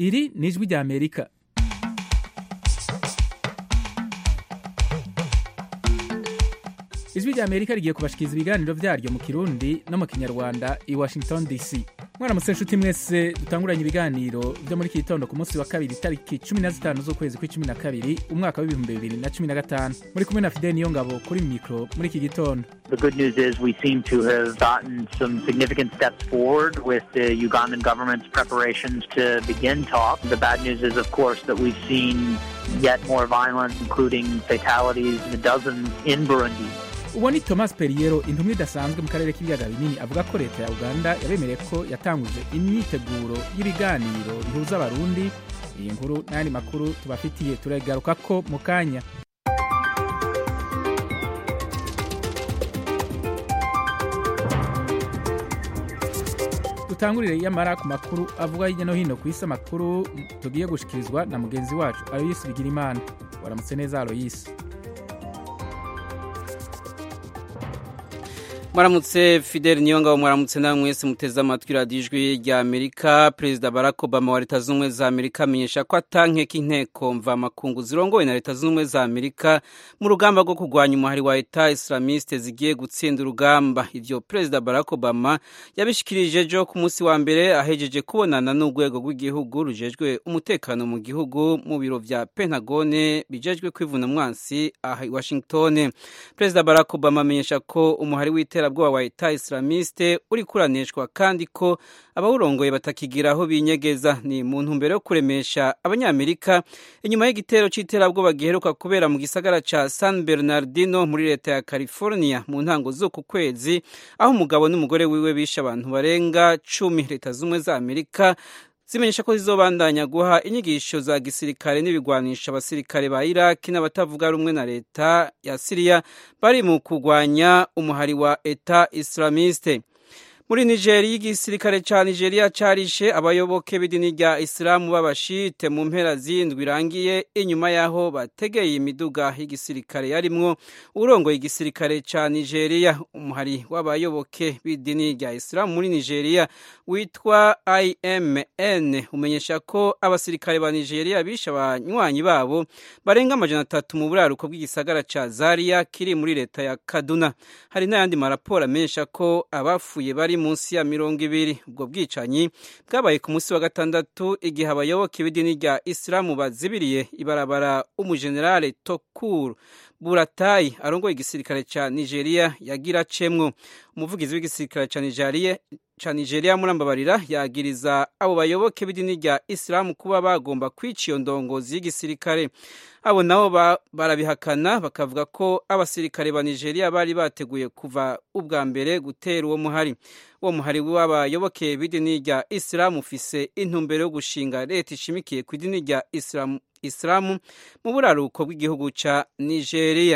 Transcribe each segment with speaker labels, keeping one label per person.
Speaker 1: iri ni ijwi rya amerika ijwi rya amerika rigiye kubashikiriza ibiganiro vyaryo mu kirundi no mu kinyarwanda i washington dc mwaramutse nshuti mwese dutanguranye ibiganiro vyo muri iki gitondo ku munsi wa kabiri tariki cumi na zitanu z'ukwezi kw'icumi na kabiri umwaka w'ibihumbi bibiri na cumi na gatanu muri kumwe na fideli niyo ngabo kuri mikro muri iki gitondo
Speaker 2: The good news is we seem to have gotten some significant steps forward with the Ugandan government's preparations to begin talks. The bad news is, of course, that we've seen yet more violence, including fatalities in the dozens in Burundi.
Speaker 1: uwo ni thomas periero intumwa idasanzwe mu karere k'ibiyaga binini avuga ko leta ya uganda yabemereye ko yatanguje imyiteguro y'ibiganiro bihuza abarundi iyi nkuru n'ayandi makuru tubafitiye turagaruka ko mu kanya dutangurire yamara ku makuru avuga hirya no hino ku isi amakuru tugiye gushikirizwa na mugenzi wacu aloyisi bigirimana waramutse neza aloyisi
Speaker 3: mwaramutse fidel niyongabo mwaramutse nawe mwese muteze amatwi radiyo ijwi rya amerika perezida barack obama wa leta zunze ubumwe za amerika amenyesha ko atankeka inteko mvamakungu zirongowe na leta zunze ubumwe za amerika mu rugamba rwo kurwanya umuhari wa leta islamiste zigiye gutsinda urugamba ivyo perezida barack obama yabishikirije ejo ku munsi wa mbere ahejeje kubonana n'urwego rw'igihugu rujejwe umutekano mu gihugu mu biro vya pentagone bijejwe kwivuna mwansi aha i washington perezida barack obama amenyesha ko umuhari w'itera iterabwoba wa leta islamiste uri kuraneshwa kandi ko abawurongoye batakigira aho binyegeza ni mu ntumbero yo kuremesha abanyamerika inyuma y'igitero c'iterabwoba giheruka kubera mu gisagara ca san bernardino muri leta ya california mu ntango z'uku kwezi aho umugabo n'umugore wiwe bishe abantu barenga cumi leta z'ubumwe za amerika zimenyesha ko zizobandanya guha inyigisho za gisirikare n'ibigwanisha abasirikare ba iraki n'abatavuga rumwe na leta ya siriya bari mu kurwanya umuhari wa eta islamiste muri nigeri igisirikare ca nigeria carishe abayoboke b'idini rya isilamu b'abashite mu mpera z'indwi irangiye inyuma y'aho bategeye imiduga y'igisirikare yarimwo urongoye igisirikare ca nigeria umuhari w'abayoboke b'idini rya isilamu muri nigeria witwa imn umenyesha ko abasirikare ba nigeria bishe abanywanyi babo barenga amajana atatu mu buraruko bw'igisagara ca zaria kiri muri leta ya kaduna hari n'ayandi maraporo amenyesha ko abafuye bari munsi ya mirongo ibiri ubwo bwicanyi bwabaye ku munsi wa gatandatu igihe abayoboke b'idini rya isilamu bazibiriye ibarabara umujenerale tokuru buratayi arongoye igisirikare ca nigeria yagira acemwo umuvugizi w'igisirikare ca nigeria ca nigeria murambabarira yagiriza abo bayoboke b'idini rya isilamu kuba bagomba kwica iyo ndongozi y'igisirikare abo nabo barabihakana bakavuga ko abasirikare ba nigeria bari bateguye kuva ubwa mbere gutera uwo muhari uwo muhari w'abayoboke b'idini rya isilamu ufise intumbero yo gushinga leta ishimikiye ku idini rya isilamu isilamu mu buraruko bw'igihugu ca nigeria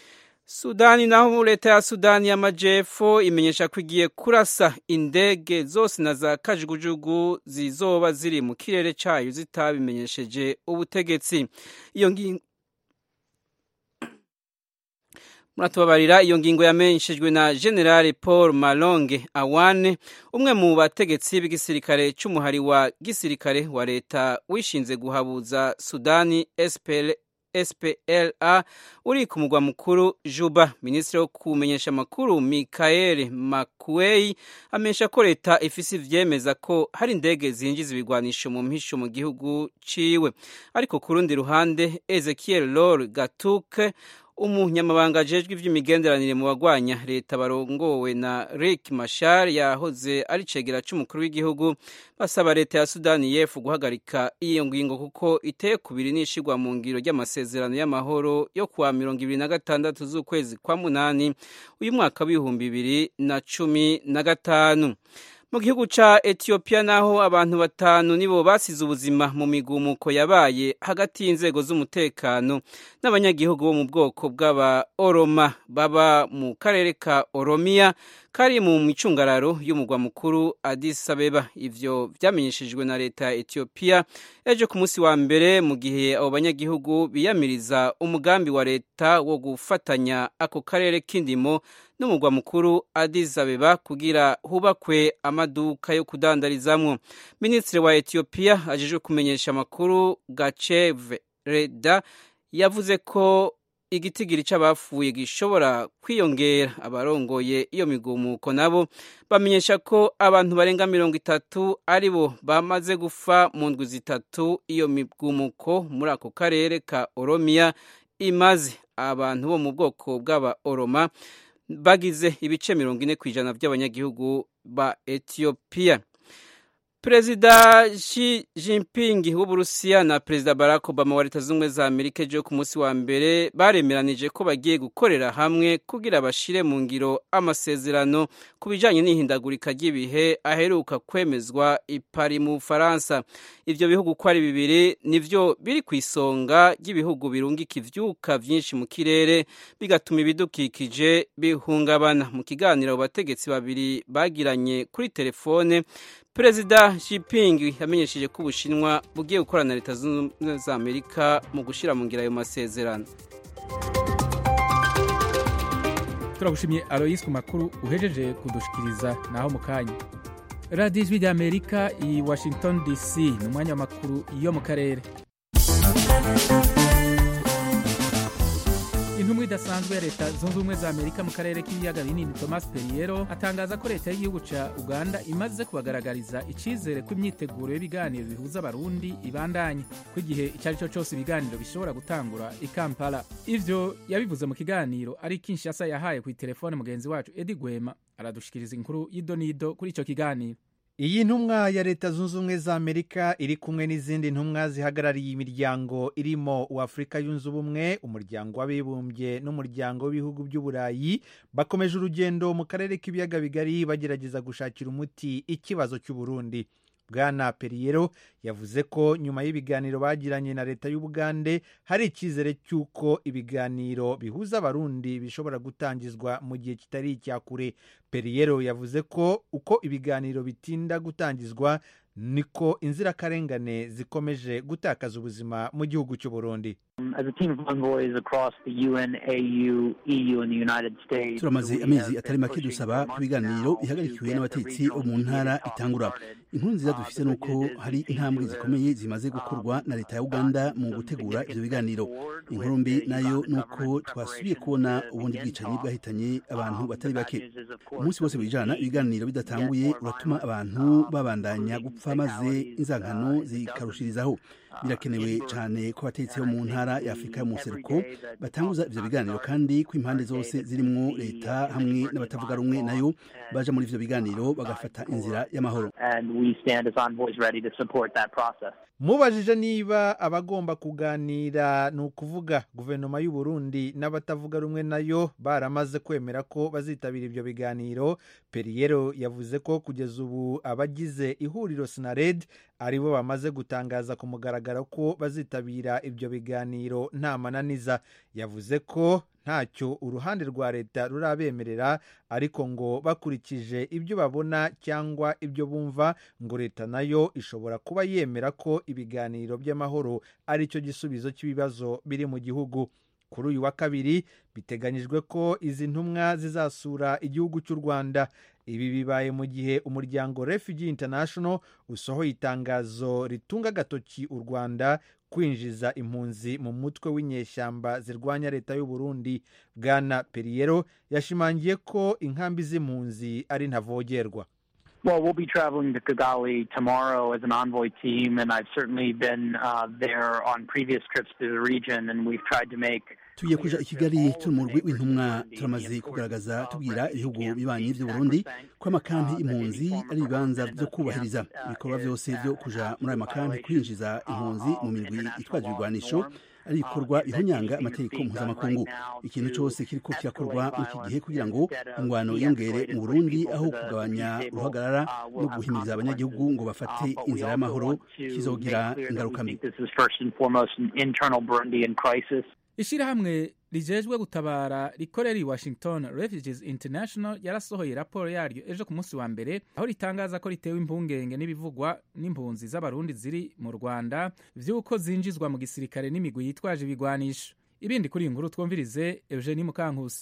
Speaker 3: sudani naho leta ya sudani y'amajepfo imenyesha ko igiye kurasa indege zose na za kajugujugu zizoba ziri mu kirere cayo zitabimenyesheje ubutegetsi iyo ngingo muratubabarira iyo ngingo yamenyeshejwe na general paul malonge awane umwe mu bategetsi b'igisirikare c'umuhari wa gisirikare wa leta wishinze guhabuza sudani spl spla uri ku mugwa mukuru juba minisitiri wo kumenyesha amakuru mikael makuei amenyesha ko leta ifise ivyemeza ko hari indege zinjiza ibigwanisho mu mpisho mu gihugu ciwe ariko ku rundi ruhande ezekiel lor gatuke umunyamabanga ajejwe ivy'imigenderanire mu bagwanya leta barongowe na Riek Machar yahoze ari cegera c'umukuru w'igihugu basaba leta ya Sudani y'Epfo guhagarika iyo ngingo kuko iteye kubiri n'ishigwa mu ngiro ry'amasezerano y'amahoro yo kuwa mirongo ibiri na gatandatu z'ukwezi kwa munani uyu mwaka w'ibihumbi bibiri na cumi na gatanu mu gihugu ca Ethiopia naho abantu batanu nibo basize ubuzima mu migumuko yabaye hagati y'inzego z'umutekano n'abanyagihugu bo mu bwoko bw'aba Oroma baba mu karere ka Oromia kari mu micungararo y'umugwa mukuru Addis Abeba ivyo vyamenyeshejwe na leta ya Ethiopia ejo ku munsi wa mbere mu gihe abo banyagihugu biyamiriza umugambi wa leta wo gufatanya ako karere k'indimo n'umugwa mukuru Addis Abeba kugira hubakwe amaduka yo kudandarizamwo minisitiri wa Ethiopia ajejwe kumenyesha amakuru Gacheve Reda yavuze ko igitigiri c'abafuye gishobora kwiyongera abarongoye iyo migumuko nabo bamenyesha ko abantu barenga mirongo itatu aribo bamaze gufa mu ndwi zitatu iyo migumuko muri ako karere ka Oromia imaze abantu bo mu bwoko bw'aba Oroma bagize ibice mirongo ine ku ijana by'abanyagihugu ba Ethiopia Perezida Xi Jinping w'Uburusiya na Perezida Barack Obama wa Leta Zunze za Amerika ejo ku munsi wa mbere baremeranije ko bagiye gukorera hamwe kugira bashire mu ngiro amasezerano ku bijanye n'ihindagurika ry'ibihe aheruka kwemezwa i Paris mu Bufaransa. Ivyo bihugu ko ari bibiri nivyo biri ku isonga ry'ibihugu birungika ivyuka vyinshi mu kirere bigatuma ibidukikije bihungabana. Mu kiganiro bategetsi babiri bagiranye kuri telefone Perezida Jinping yamenyesheje ko Ubushinwa bugiye gukorana na Leta Zunze Ubumwe za Amerika mu gushira mu ngira ayo masezerano.
Speaker 1: turagushimye Alois ku makuru uhejeje kudushikiriza naho mu kanya radiyo ijwi ry'amerika i washington dc ni umwanya w'amakuru yo mu karere intumwa idasanzwe ya leta zunze ubumwe za amerika mu karere k'ibiyaga binini thomas perriero atangaza ko leta y'igihugu ca uganda imaze kubagaragariza icizere ko imyiteguro y'ibiganiro bihuza abarundi ibandanye ko igihe icyo ari cyo cyose ibiganiro bishobora gutangura i kampala ivyo yabivuze mu kiganiro ari kinshasa yahaye ku telefone mugenzi wacu edi gwema aradushikiriza inkuru y'idonido kuri ico kiganiro
Speaker 4: iyi ntumwa ya leta zunze ubumwe za amerika iri kumwe n'izindi ntumwa zihagarariye imiryango irimo uwafurika yunze ubumwe umuryango w'abibumbye n'umuryango w'ibihugu by'uburayi bakomeje urugendo mu karere k'ibiyaga bigari bagerageza gushakira umuti ikibazo cy'uburundi bwana periyero yavuze ko nyuma y'ibiganiro bagiranye na leta y'ubugande hari icyizere cy'uko ibiganiro bihuza abarundi bishobora gutangizwa mu gihe kitari icya kure periyero yavuze ko uko ibiganiro bitinda gutangizwa niko inzirakarengane zikomeje gutakaza ubuzima mu gihugu cy'u Burundi
Speaker 5: turamaze amezi atari make dusaba ko ibiganiro bihagarikiwe n'abatetsi bo mu ntara itangura inkuru nziza dufise ni uko hari intambwe zikomeye zimaze gukorwa na leta ya uganda mu gutegura ivyo biganiro inkuru mbi nayo ni uko twasubiye kubona ubundi bwicanyi bwahitanye abantu batari bake umunsi wose wijana ibiganiro bidatanguye uratuma abantu babandanya gupfa maze inzankano zikarushirizaho birakenewe cyane ko abatetsi bo mu ntara ya afurika yo mu seruko batanguza ivyo biganiro kandi ko impande zose zirimwo leta hamwe n'abatavuga rumwe nayo baja muri ivyo biganiro bagafata inzira y'amahoro
Speaker 4: mubajije niba abagomba kuganira ni ukuvuga guverinoma y'u Burundi n'abatavuga rumwe nayo baramaze kwemera ko bazitabira ibyo biganiro periyero yavuze ko kugeza ubu abagize ihuriro sinared aribo bamaze gutangaza ku mugaragaro ko bazitabira ibyo biganiro nta mananiza yavuze ko ntacyo uruhande rwa leta rurabemerera ariko ngo bakurikije ibyo babona cyangwa ibyo bumva ngo leta nayo ishobora kuba yemera ko ibiganiro by'amahoro ari cyo gisubizo cy'ibibazo biri mu gihugu kuri uyu wa kabiri biteganyijwe ko izi ntumwa zizasura igihugu cy'u rwanda ibi bibaye mu gihe umuryango refugee international usohoye itangazo ritunga agatoki u rwanda kwinjiza impunzi mu mutwe w'inyeshyamba zirwanya leta y'u Burundi bwana periyero yashimangiye ko inkambi z'impunzi ari ntavogerwa
Speaker 2: Well, we'll be traveling to Kigali tomorrow as an envoy team, and I've certainly been uh, there on previous trips to the region, and we've tried to make
Speaker 5: tugiye kuja i kigali turi mu rwi w'intumwa turamaze kugaragaza tubwira ibihugu bibanyi by'u burundi ko amakampi impunzi ari ibibanza byo kubahiriza ibikorwa byose byo kuja muri ayo makampi kwinjiza impunzi mu mirwi itwaje ibigwanisho ari ibikorwa bihonyanga amategeko mpuzamakungu ikintu cyose kiriko kirakorwa muri iki gihe kugira ngo ingwano yiyongere mu burundi aho kugabanya uruhagarara no guhimiriza abanyagihugu ngo bafate inzira y'amahoro kizogira ingaruka mbi
Speaker 1: ishirahamwe rijejwe gutabara rikorera i washington refugees international yarasohoye raporo yaryo ejo ku munsi wa mbere aho ritangaza ko ritewe impungenge n'ibivugwa n'impunzi z'abarundi ziri mu rwanda vy'uko zinjizwa mu gisirikare n'imigwi yitwaje ibigwanisho ibindi kuri iyi nkuru twumvirize eugenie mukankusi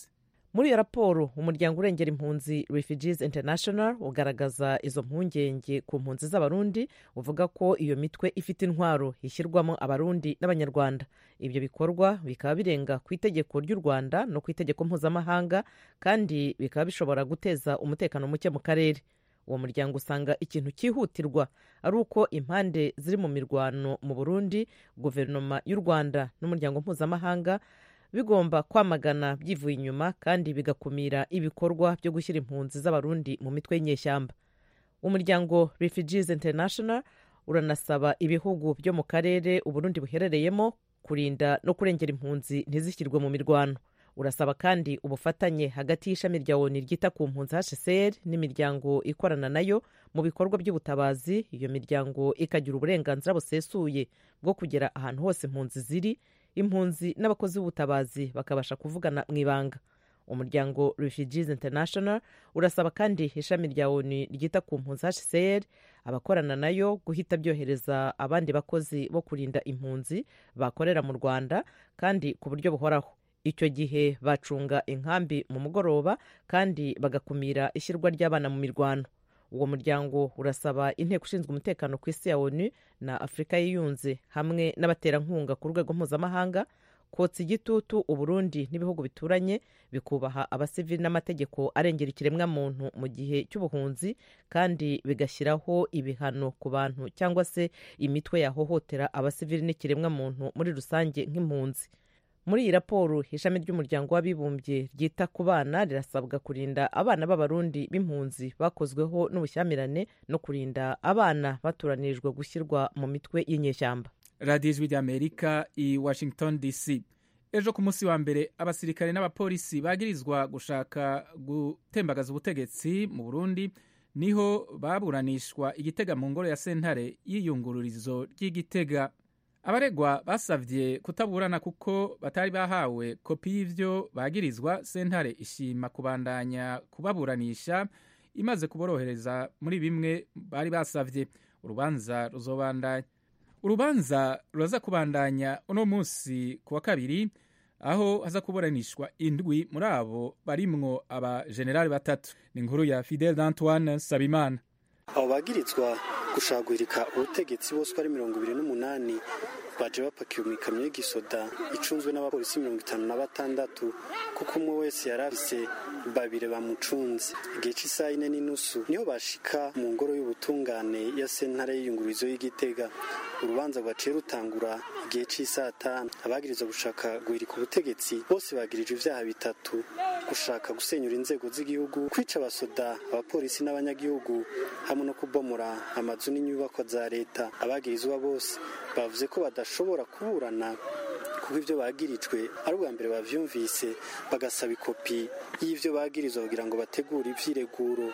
Speaker 6: muri iyo raporo umuryango urengera impunzi refugees international ugaragaza izo mpungenge ku mpunzi z'abarundi uvuga ko iyo mitwe ifite intwaro ishyirwamo abarundi n'abanyarwanda ibyo bikorwa bikaba birenga ku itegeko ry'u rwanda no ku itegeko mpuzamahanga kandi bikaba bishobora guteza umutekano muke mu karere uwo muryango usanga ikintu cyihutirwa ari uko impande ziri mu mirwano mu burundi guverinoma y'u rwanda n'umuryango mpuzamahanga bigomba kwamagana byivuye inyuma kandi bigakumira ibikorwa byo gushyira impunzi z'abarundi mu mitwe y'inyeshyamba umuryango refugees international uranasaba ibihugu byo mu karere uburundi buherereyemo kurinda no kurengera impunzi ntizishyirwe mu mirwano urasaba kandi ubufatanye hagati y'ishami rya oni ryita ku mpunzi hcr n'imiryango ikorana nayo mu bikorwa by'ubutabazi iyo miryango ikagira uburenganzira busesuye bwo kugera ahantu hose impunzi ziri impunzi n'abakozi b'ubutabazi bakabasha kuvugana mu ibanga umuryango refugees international urasaba kandi ishami rya oni ryita ku mpunzi hcr abakorana nayo guhita byohereza abandi bakozi bo kurinda impunzi bakorera mu rwanda kandi ku buryo buhoraho icyo gihe bacunga inkambi mu mugoroba kandi bagakumira ishyirwa ry'abana mu mirwano uwo muryango urasaba inteko ishinzwe umutekano ku isi ya onu na afurika yiyunze hamwe n'abaterankunga ku rwego mpuzamahanga kotsa igitutu uburundi n'ibihugu bituranye bikubaha abasivili n'amategeko arengera ikiremwamuntu mu gihe cy'ubuhunzi kandi bigashyiraho ibihano ku bantu cyangwa se imitwe yahohotera abasivili n'ikiremwamuntu muri rusange nk'impunzi muri iyi raporo ishami ry'umuryango w'abibumbye ryita ku bana rirasabwa kurinda abana b'abarundi b'impunzi bakozweho n'ubushyamirane no kurinda abana batoranirijwe gushyirwa mu mitwe y'inyeshyamba
Speaker 1: radiyo ijwi ry'amerika i washington dc ejo ku munsi wa mbere abasirikare n'abapolisi bagirizwa gushaka gutembagaza ubutegetsi mu burundi niho baburanishwa igitega mu ngoro ya sentare y'iyungururizo ry'igitega abaregwa basabye kutaburana kuko batari bahawe kopi y'ivyo bagirizwa sentare ishima kubandanya kubaburanisha imaze kuborohereza muri bimwe bari basavye urubanza ruzobandanya urubanza ruraza kubandanya uno munsi ku wa kabiri aho haza kuburanishwa indwi muri abo barimwo abajenerali batatu ni inkuru ya fidel d'antoine sabimana
Speaker 7: abo bagirizwa gushagurika ubutegetsi bose uko ari mirongo ibiri n'umunani baje bapakiwe mu ikamyo y'igisoda icunzwe n'abapolisi mirongo itanu na batandatu kuko umwe wese yari afise babiri bamucunze igihe cy'isaha ine n'inusu niho bashika mu ngoro y'ubutungane ya sentare y'iyungururizo y'igitega urubanza rwaciye rutangura igihe cy'isaha tanu abagirizwa gushaka guhirika ubutegetsi bose bagirije ibyaha bitatu gushaka gusenyura inzego z'igihugu kwica abasoda abapolisi n'abanyagihugu hamwe no kubomora amazu n'inyubako za leta abagirizwa bose bavuze ko badashobora kuburana kuko ibyo bagirijwe ari ubwa mbere bavyumvise bagasaba ikopi y'ivyo bagirizwa kugira ngo bategure ivyireguro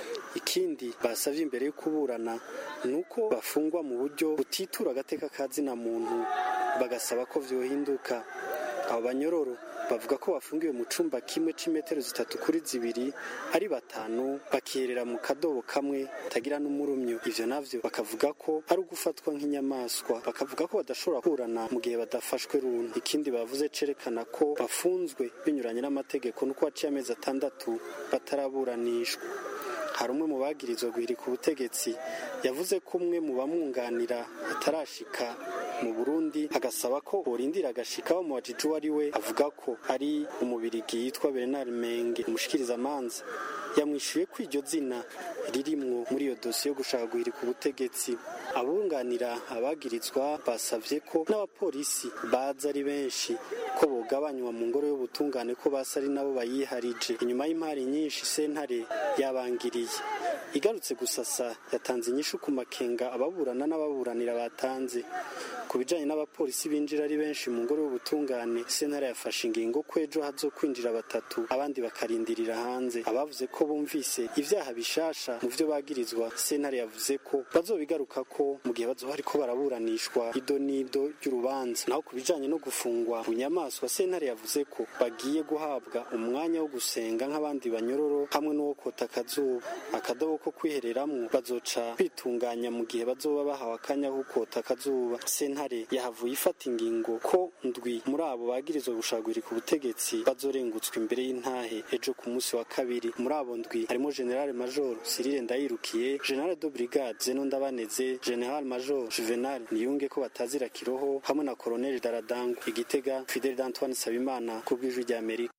Speaker 7: ikindi basavye imbere yo kuburana ni uko bafungwa mu buryo butitura agateka ka zina muntu bagasaba ko vyohinduka abo banyororo bavuga ko bafungiwe mu cumba kimwe c'imetero zitatu kuri zibiri ari batanu bakiherera mu kadobo kamwe tagira n'umurumyo ivyo navyo bakavuga ko ari ugufatwa nk'inyamaswa bakavuga ko badashobora kurana mu gihe badafashwe runtu ikindi bavuze cerekana ko bafunzwe binyuranye n'amategeko nuko haciye amezi atandatu bataraburanishwa hari umwe mu bagirizwa guhirika ubutegetsi yavuze ko umwe mu bamwunganira atarashika mu burundi agasaba ko borindira agashika bamubajije uwo ari we avuga ko ari umubirigi yitwa bernard menge umushikirizamanza yamwishuye ko iryo zina ririmwo muri iyo dosiye yo gushaka guhirika ubutegetsi abunganira abagirizwa basavye ko n'abapolisi baza ari benshi ko bogabanywa mu ngoro y'ubutungane ko basa ari nabo bayiharije inyuma y'impari nyinshi sentare yabangiriye igarutse gusasa yatanze inyishu ku makenga ababurana n'ababuranira batanze ku bijanye n'abapolisi binjira ari benshi mu ngoro y'ubutungane sentare yafashe ingingo ko ejo hazo kwinjira batatu abandi bakarindirira hanze abavuze ko ko bumvise ivyaha bishasha mu vyo bagirizwa sentare yavuze ko bazobigaruka ko mu gihe bazoba ariko baraburanishwa ido n'ido ry'urubanza naho ku bijanye no gufungwa bunyamaswa sentare yavuze ko bagiye guhabwa umwanya wo gusenga nk'abandi banyororo hamwe n'uwo kota akazuba akadobo ko kwihereramwo bazoca bitunganya mu gihe bazoba bahawe akanya ko kota akazuba sentare yahavuye ifata ingingo ko ndwi muri abo bagirizwa gushagurika ubutegetsi bazorengutswa imbere y'intahe ejo ku munsi wa kabiri muri abo ndwi harimo general major Cyril Ndayirukiye general de brigade Zeno Ndabaneze general major Juvenal Niyunge ko batazira kiroho hamwe na colonel Daradangu igitega Fidel Antoine Sabimana ku bw'ijwi rya Amerika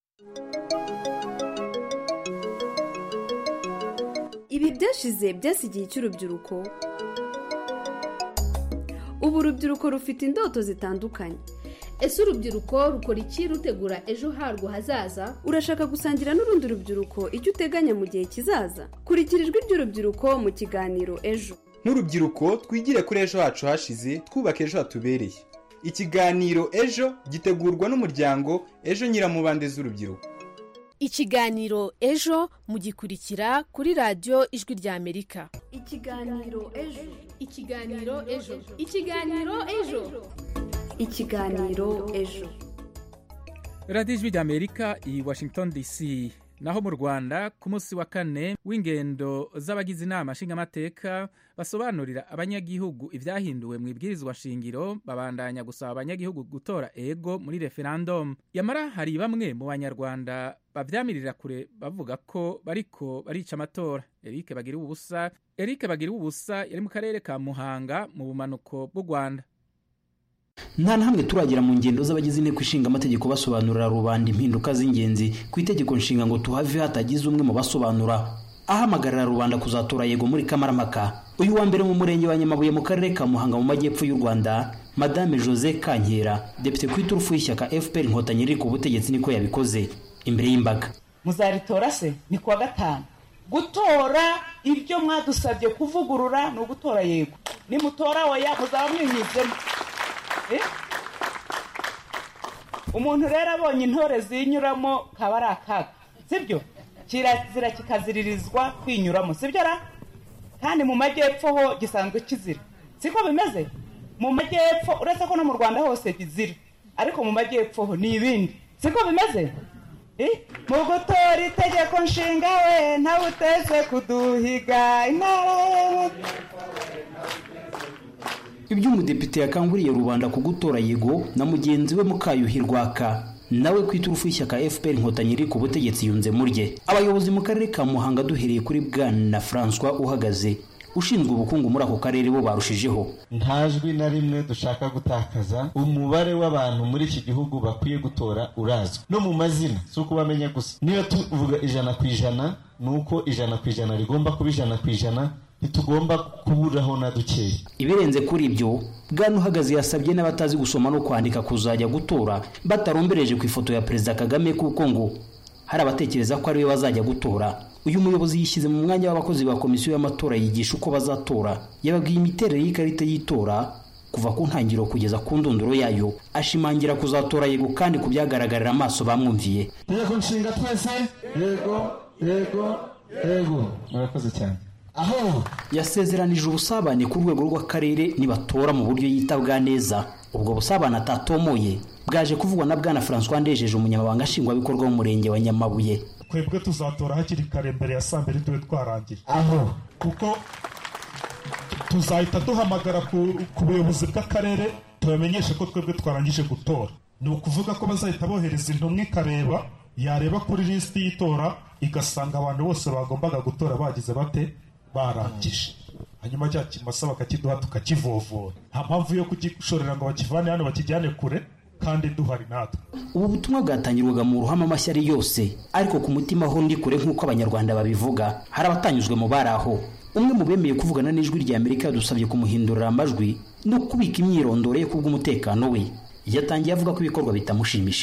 Speaker 8: ibi byashize byasigiye cy'urubyiruko ubu urubyiruko rufite indoto zitandukanye
Speaker 9: ese urubyiruko rukora iki rutegura ejo harwo hazaza
Speaker 8: urashaka gusangira n'urundi rubyiruko icyo uteganya mu gihe kizaza kurikira ijwi ry'urubyiruko mu kiganiro ejo
Speaker 10: nk'urubyiruko twigire kuri ejo hacu hashize twubaka ejo hatubereye ikiganiro ejo gitegurwa n'umuryango ejo nyiramubande z'urubyiruko
Speaker 11: ikiganiro ejo mugikurikira kuri radiyo ijwi rya amerika
Speaker 8: ikiganiro ejo
Speaker 9: ikiganiro ejo ikiganiro ejo
Speaker 8: ikiganiro ejo
Speaker 1: radiyo ijwi rya amerika i washington dc naho mu rwanda ku munsi wa kane w'ingendo z'abagize inama nshingamateka basobanurira abanyagihugu ibyahinduwe mu ibwirizwa nshingiro babandanya gusaba abanyagihugu gutora ego muri referandumu yamara hari bamwe mu banyarwanda babyamirira kure bavuga ko bariko barica amatora eric bagira ubusa eric bagira ubusa yari mu karere ka muhanga mu bumanuko bw'u rwanda
Speaker 12: nta na hamwe turagera mu ngendo z'abagize inteko ishinga amategeko basobanurira rubanda impinduka z'ingenzi ku itegeko nshinga ngo tuhave hatagize umwe mu basobanura ahamagarira rubanda kuzatora yego muri kamarampaka uyu wa mbere mu murenge wa nyamabuye mu karere ka muhanga mu majyepfo y'u rwanda madame jose kankera depite ku iturufu y'ishyaka fpr inkotanyi riri ku butegetsi niko yabikoze imbere y'imbaga
Speaker 13: muzaritora se ni kuwa gatanu gutora ibyo mwadusabye kuvugurura ni ugutora yego nimutora oya muzaba mwihizemo umuntu rero abonye intore zinyuramo kaba ari akaga sibyo kirazira kikaziririzwa kwinyuramo sibyo ra kandi mu majyepfo ho gisanzwe kizira siko bimeze mu majyepfo uretse ko no mu rwanda hose bizira ariko mu majyepfo ho ni ibindi siko bimeze mu gutora itegeko nshinga we ntawe uteze kuduhiga intara
Speaker 12: ibyo umudepite yakanguriye rubanda kugutora yego na mugenzi we mukayuhi rwaka nawe ku iturufu y'ishyaka fpr inkotanyi riri ku butegetsi yunze murye abayobozi mu karere ka muhanga duhereye kuri bwana francois uhagaze ushinzwe ubukungu muri ako karere bo barushijeho
Speaker 14: nta jwi na rimwe dushaka gutakaza umubare w'abantu muri iki gihugu bakwiye gutora urazwi no mu mazina si ukubamenya gusa niyo tuvuga ijana ku ijana ni uko ijana ku ijana rigomba kuba ijana ku ijana ntitugomba kuburaho na dukeya
Speaker 12: ibirenze kuri ibyo bwana uhagaze yasabye n'abatazi gusoma no kwandika kuzajya gutora batarombereje ku ifoto ya perezida kagame kuko ngo hari abatekereza ko ariwe bazajya gutora uyu muyobozi yishyize mu mwanya w'abakozi ba komisiyo y'amatora yigisha uko bazatora yababwiye imiterere y'ikarita y'itora kuva ku ntangiriro kugeza ku ndunduro yayo ashimangira kuzatora yego kandi ku byagaragarira amaso bamwumviye
Speaker 14: tegeko nshinga twese yego yego yego murakoze cyane aho
Speaker 12: yasezeranije ubusabane ku rwego rw'akarere nibatora mu buryo yitabwa neza ubwo busabane atatomoye bwaje kuvugwa na bwana francois ndejeje umunyamabanga nshingwabikorwa w'umurenge wa nyamabuye
Speaker 15: twebwe tuzatora hakiri kare mbere ya saa mbiri tube twarangiye
Speaker 14: aho
Speaker 15: kuko tuzahita duhamagara ku buyobozi bw'akarere tubamenyeshe ko twebwe twarangije gutora ni ukuvuga ko bazahita bohereza intumwa ikareba yareba kuri lisiti y'itora igasanga abantu bose bagombaga gutora bagize bate barangije hanyuma cya kimasa bakakiduha tukakivovora nta mpamvu yo kugishorera ngo bakivane hano bakijyane kure kandi duhari natwe
Speaker 12: ubu butumwa bwatangirwaga mu ruhame amashyari yose ariko ku mutima ho ndi kure nk'uko abanyarwanda babivuga hari abatanyuzwe mu bari aho umwe mu bemeye kuvugana n'ijwi rya amerika yadusabye kumuhindurira amajwi no kubika imyirondoro ye kubw'umutekano we yatangiye avuga ko ibikorwa bitamushimishije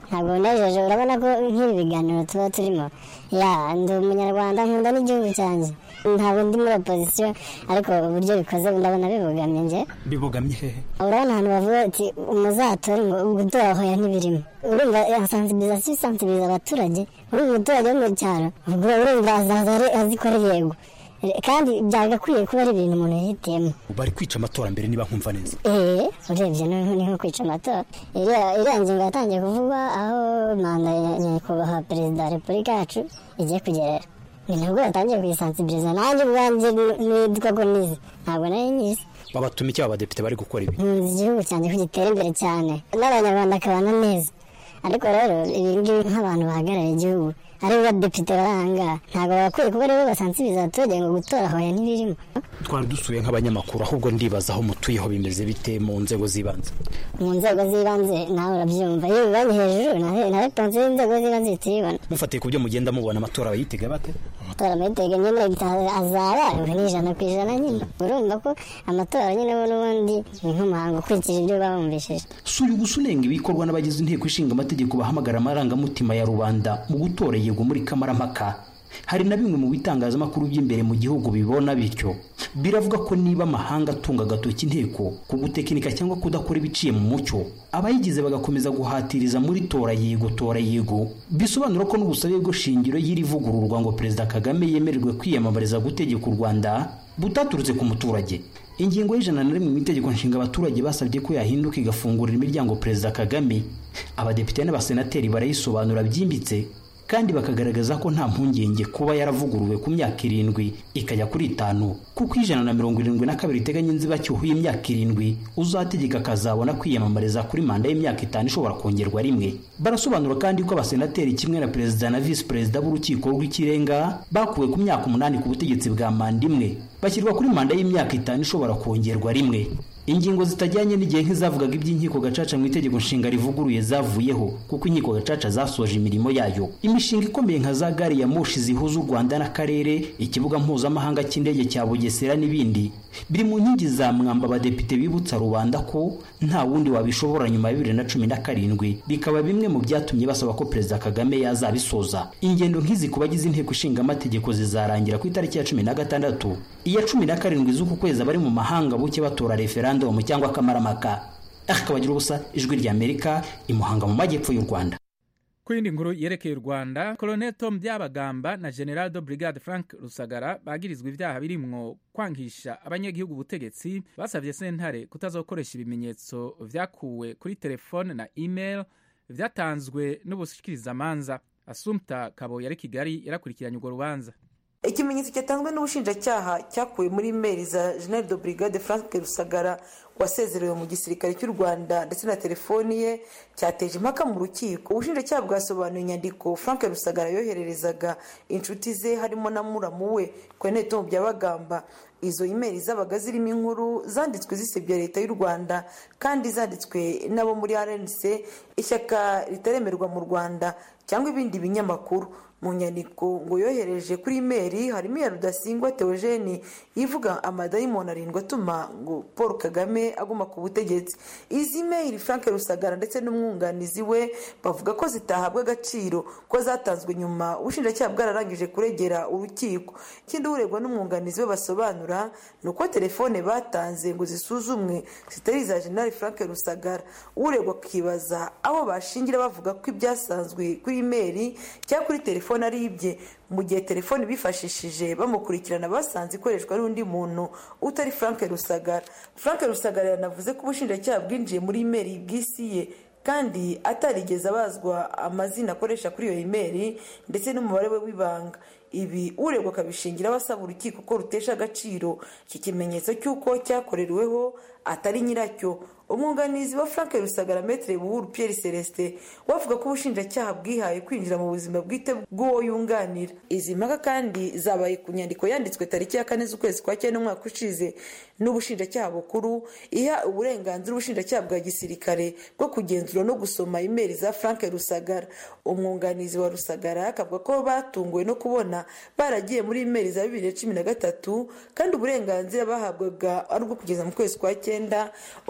Speaker 16: ntabwo binejeje urabona ko nk'ibi biganiro tuba turimo ya ndi umunyarwanda nkunda n'igihugu cyanjye ntabwo ndi muri opozisiyo ariko uburyo bikoze ndabona bibogamye nge
Speaker 12: bibogamye hehe
Speaker 16: urabona ahantu bavuga ati umuzatore ngo gutora hoya ntibirimo urumva sensibilisation isansibiliza abaturage urumva umuturage wo mu cyaro ubwo urumva azaza azikora yego kandi byagakwiye kuba ari ibintu umuntu yihitiyemo
Speaker 12: bari kwica amatora mbere niba nkumva neza
Speaker 16: eee urebye ni nko kwica amatora iriya ngingo yatangiye kuvugwa aho manda ya nyakubahwa perezida wa repubulika yacu igiye kugerera ni nabwo yatangiye kuyisansibiriza nanjye ubwanjye nitwa ko nizi ntabwo nari nyizi
Speaker 12: babatuma icyo abadepite bari gukora ibi
Speaker 16: nkunze igihugu cyanjye ko gitera imbere cyane n'abanyarwanda akabana neza ariko rero ibi ngibi nk'abantu bahagarariye igihugu ari badepite baranga ntabwo bakwiye kuba aribo basansibiriza abaturage ngo gutora hoya ntibirimo
Speaker 12: twari dusuye nk'abanyamakuru ahubwo ndibaza aho mutuyeho bimeze bite mu nzego z'ibanze
Speaker 16: mu nzego z'ibanze nawe urabyumva iyo bibanye hejuru na reponse y'inzego z'ibanze ihita ibibona
Speaker 12: mufatiye ku byo mugenda mubona amatora bayitega bate
Speaker 16: amatora amayitega nyine azaba ni ijana ku ijana nyine urumva ko amatora nyine bo n'ubundi ni nk'umuhango ukurikije ibyo bawumvishije
Speaker 12: si uyu gusa unenga ibikorwa n'abagize inteko ishinga amategeko bahamagara amarangamutima ya rubanda mu gutora yego muri kamarampaka hari na bimwe mu bitangazamakuru by'imbere mu gihugu bibona bityo biravuga ko niba amahanga atunga agatoki inteko ku gutekinika cyangwa kudakora ibiciye mu mucyo abayigize bagakomeza guhatiriza muri tora yego tora yego bisobanura ko n'ubusabe bwo shingiro y'iri vugururwa ngo perezida kagame yemererwe kwiyamamariza gutegeka u rwanda butaturutse ku muturage ingingo y'ijana na rimwe mu itegeko nshinga abaturage basabye ko yahinduka igafungurira imiryango perezida kagame abadepite n'abasenateri barayisobanura byimbitse kandi bakagaragaza ko nta mpungenge kuba yaravuguruwe ku myaka irindwi ikajya kuri itanu kuko ijana na mirongo irindwi na kabiri iteganya inzibacyuho y'imyaka irindwi uzategeka akazabona kwiyamamariza kuri manda y'imyaka itanu ishobora kongerwa rimwe barasobanura kandi ko abasenateri kimwe na perezida na visi perezida b'urukiko rw'ikirenga bakuwe ku myaka umunani ku butegetsi bwa manda imwe bashyirwa kuri manda y'imyaka itanu ishobora kongerwa rimwe ingingo zitajyanye n'igihe nk'izavugaga iby'inkiko gacaca mu itegeko nshinga rivuguruye zavuyeho kuko inkiko gacaca zasoje imirimo yayo imishinga ikomeye nka za gari ya moshi zihuza u rwanda n'akarere ikibuga mpuzamahanga cy'indege cya bugesera n'ibindi biri mu nkingi za mwamba abadepite bibutsa rubanda ko nta wundi wabishobora nyuma ya bibiri na cumi na karindwi bikaba bimwe mu byatumye basaba ko perezida kagame yazabisoza ingendo nk'izi ku bagize inteko ishinga amategeko zizarangira ku itariki ya cumi na gatandatu iya cumi na karindwi z'uku kwezi abari mu mahanga buke batora referandumu cyangwa akamaramaka akabagira ubusa ijwi ry'amerika imuhanga mu majyepfo y'u rwanda
Speaker 1: ku yindi nkuru yerekeye u rwanda colonel tom byabagamba na general de brigade frank rusagara bagirizwa ibyaha birimwo kwangisha abanyagihugu ubutegetsi basabye sentare kutazokoresha ibimenyetso vyakuwe kuri telefone na email vyatanzwe n'ubushikirizamanza asumta kabo yari kigali yarakurikiranye urwo rubanza
Speaker 17: ikimenyetso cyatanzwe n'ubushinjacyaha cyakuwe muri imeri za general de brigade frank rusagara wasezerewe mu gisirikare cy'u rwanda ndetse na telefoni ye cyateje impaka mu rukiko ubushinjacyaha bwasobanuye inyandiko frank rusagara yohererezaga inshuti ze harimo na muramu we kwenete mu byabagamba izo imeri zabaga zirimo inkuru zanditswe zisebya leta y'u rwanda kandi zanditswe n'abo muri rnc ishyaka ritaremerwa mu rwanda cyangwa ibindi binyamakuru mu nyandiko ngo yohereje kuri imeri harimo iya rudasingwa teogene ivuga amadayimoni arindwi atuma ngo paul kagame aguma ku butegetsi izi imeri frank rusagara ndetse n'umwunganizi we bavuga ko zitahabwa agaciro ko zatanzwe nyuma ubushinjacyaha bwararangije kuregera urukiko ikindi uregwa n'umwunganizi we basobanura ni uko telefone batanze ngo zisuzumwe zitari iza general frank rusagara uregwa akibaza aho bashingira bavuga ko ibyasanzwe kuri imeri cyangwa kuri telefone telefone ari ibye mu gihe telefone bifashishije bamukurikirana basanze ikoreshwa n'undi muntu utari frank rusagara frank rusagara yanavuze ko ubushinjacyaha bwinjiye muri imeri bw'isi ye kandi atarigeze abazwa amazina akoresha kuri iyo imeri ndetse n'umubare we w'ibanga ibi uregwa akabishingiraho asaba urukiko ko rutesha agaciro iki kimenyetso cy'uko cyakoreweho atari nyiracyo umwunganizi wa frank rusagara metere buhuru pierre celestin wavuga ko ubushinjacyaha bwihaye kwinjira mu buzima bwite bw'uwo yunganira izi mpaka kandi zabaye ku nyandiko yanditswe tariki ya kane z'ukwezi kwa cyenda umwaka ushize n'ubushinjacyaha bukuru iha uburenganzira ubushinjacyaha bwa gisirikare bwo kugenzura no gusoma imeri za frank rusagara umwunganizi wa rusagara akavuga ko batunguwe no kubona baragiye muri imeri za bibiri na cumi na gatatu kandi uburenganzira bahabwaga ari ubwo kugeza mu kwezi kwa cyenda umwaka wa bibiri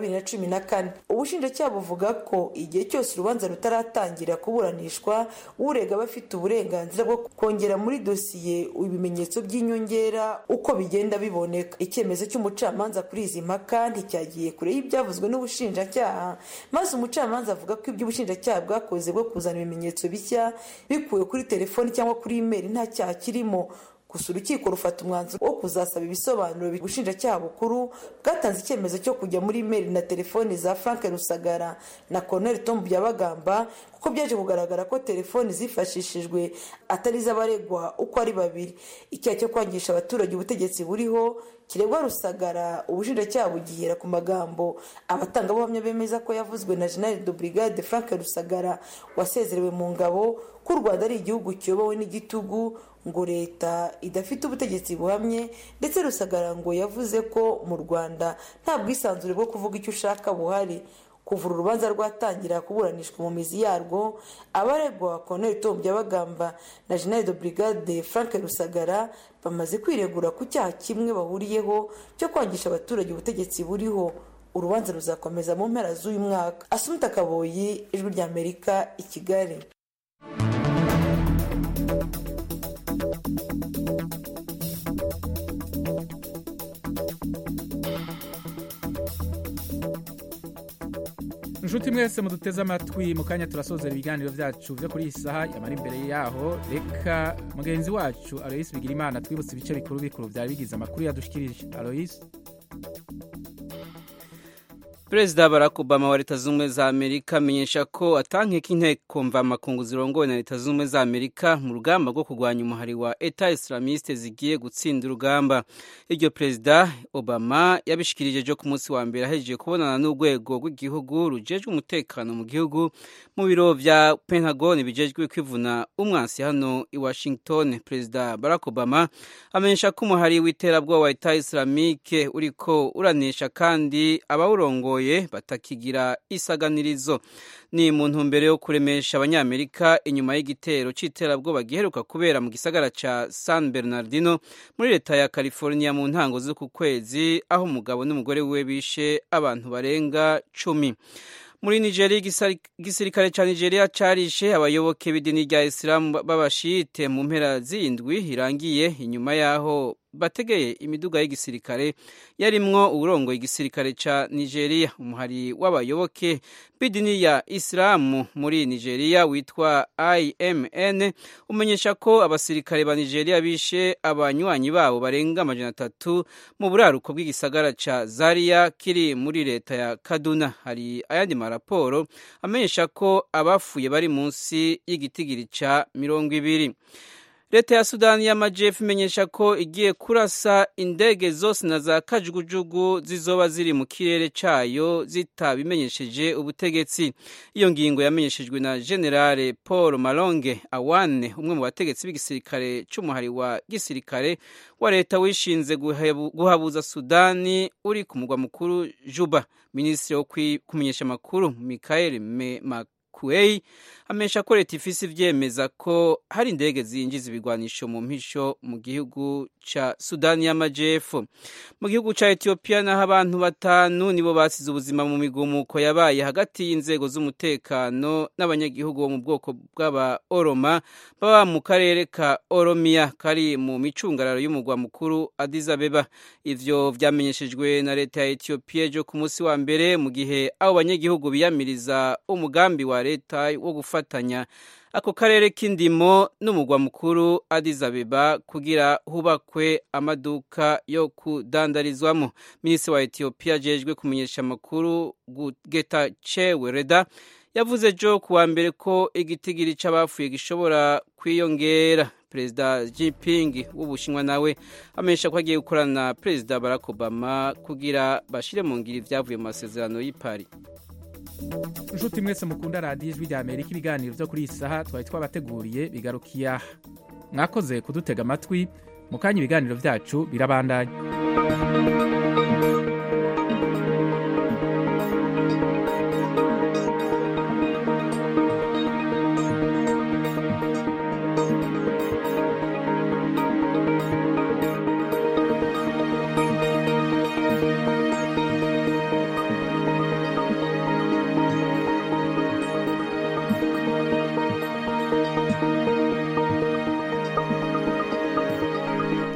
Speaker 17: bibiri na cumi na kane ubushinjacyaha buvuga ko igihe cyose urubanza rutaratangira kuburanishwa urega aba afite uburenganzira bwo kongera muri dosiye ibimenyetso by'inyongera uko bigenda biboneka icyemezo cy'umucamanza kuri izi mpaka nticyagiye kure y'ibyavuzwe n'ubushinjacyaha maze umucamanza avuga ko ibyo ubushinjacyaha bwakoze bwo kuzana ibimenyetso bishya bikuwe kuri telefoni cyangwa kuri imeri nta cyaha kirimo gusa urukiko rufata umwanzuro wo kuzasaba ibisobanuro ubushinjacyaha bukuru bwatanze icyemezo cyo kujya muri imeri na telefoni za frank rusagara na colonel tom byabagamba kuko byaje kugaragara ko telefoni zifashishijwe atari iz'abaregwa uko ari babiri icyaha cyo kwangisha abaturage ubutegetsi buriho kiregwa rusagara ubushinjacyaha bugihera ku magambo abatangabuhamya bemeza ko yavuzwe na general de brigade frank rusagara wasezerewe mu ngabo ko u rwanda ari igihugu kiyobowe n'igitugu ngo leta idafite ubutegetsi buhamye ndetse rusagara ngo yavuze ko mu rwanda nta bwisanzure bwo kuvuga icyo ushaka buhari kuva urubanza rwatangira kuburanishwa mu mizi yarwo abaregwa colonel tom byabagamba na general de brigade frank rusagara bamaze kwiregura ku cyaha kimwe bahuriyeho cyo kwangisha abaturage ubutegetsi buriho urubanza ruzakomeza mu mpera z'uyu mwaka asumita kaboyi ijwi ry'amerika i kigali
Speaker 1: inshuti mwese muduteze amatwi mu kanya turasozera ibiganiro byacu byo kuri iyi saha yamara imbere yaho reka mugenzi wacu aloyisi bigira imana twibutse ibice bikuru bikuru byari bigize amakuru yadushikirije aloyisi
Speaker 3: perezida barack obama wa leta z'ubumwe za amerika amenyesha ko atankeka inteko mvamakungu zirongowe na leta z'ubumwe za amerika mu rugamba rwo kurwanya umuhari wa eta islamiste zigiye gutsinda urugamba iryo perezida obama yabishikirije ejo ku munsi wa mbere ahejeje kubonana n'urwego rw'igihugu rujejwe umutekano mu gihugu mu biro vya pentagon bijejwe kwivuna umwansi hano i washington perezida barack obama amenyesha ko umuhari w'iterabwoba wa eta islamike uriko uranesha kandi abawurongoye batakigira isaganirizo ni mu ntumbero yo kuremesha abanyamerika inyuma y'igitero cy'iterabwoba giheruka kubera mu gisagara ca san bernardino muri leta ya california mu ntango z'uku kwezi aho umugabo n'umugore we bishe abantu barenga cumi muri nigeria igisirikare cya nigeria carishe abayoboke b'idini rya isilamu b'abashite mu mpera z'indwi irangiye inyuma y'aho bategeye imiduga y'igisirikare yarimwo uburongo igisirikare ca nigeria umuhari w'abayoboke b'idini ya isilamu muri nigeria witwa imn umenyesha ko abasirikare ba nigeria bishe abanywanyi babo barenga amajana atatu mu buraruko bw'igisagara ca zaria kiri muri leta ya kaduna hari ayandi maraporo amenyesha ko abafuye bari munsi y'igitigiri ca mirongo ibiri leta ya sudani y'amajyepfo imenyesha ko igiye kurasa indege zose na za kajugujugu zizoba ziri mu kirere cyayo zitabimenyesheje ubutegetsi iyo ngingo yamenyeshejwe na generale paul malonge awane umwe mu bategetsi b'igisirikare cy'umuhari wa gisirikare wa leta wishinze guhabuza sudani uri ku mugwa mukuru juba minisitiri wo kumenyesha amakuru michael kuei amesha ko leta ifise ivyemeza ko hari indege zinjiza ibigwanisho mu mpisho mu gihugu ca sudani y'amajepfo mu gihugu ca etiyopiya naho abantu batanu nibo basize ubuzima mu migumuko yabaye hagati y'inzego z'umutekano n'abanyagihugu bo mu bwoko bw'aba oroma baba mu karere ka oromiya kari mu micungararo y'umugwa mukuru Addis Abeba ivyo vyamenyeshejwe na leta ya etiyopiya ejo ku munsi wa mbere mu gihe abo banyagihugu biyamiriza umugambi wa leta wo gufatanya ako karere k'indimo n'umugwa mukuru Addis Abeba kugira hubakwe amaduka yo kudandarizwamo minisitiri wa etiyopiya ajejwe kumenyesha amakuru getachew reda yavuze jo kuwa mbere ko igitigiri c'abapfuye gishobora kwiyongera perezida Jinping w'ubushinwa nawe amenyesha ko agiye gukorana na perezida Barack Obama kugira bashire mu ngiro ivyavuye mu masezerano y'i Paris
Speaker 1: inshuti mwese mukunda radiyo ijwi rya amerika ibiganiro byo kuri iyi saha twari twabateguriye bigarukiye aha mwakoze kudutega amatwi mu kanya ibiganiro byacu birabandanya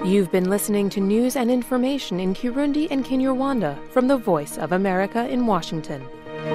Speaker 18: You've been listening to news and information in Kirundi and Kinyarwanda from the Voice of America in Washington.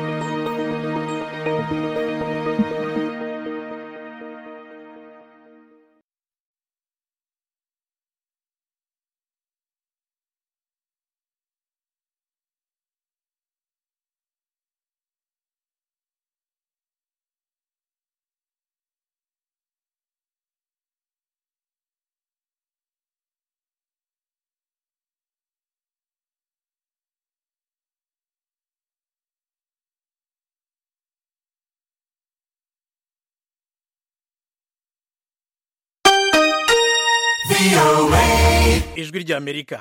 Speaker 1: ijwi ry'amerika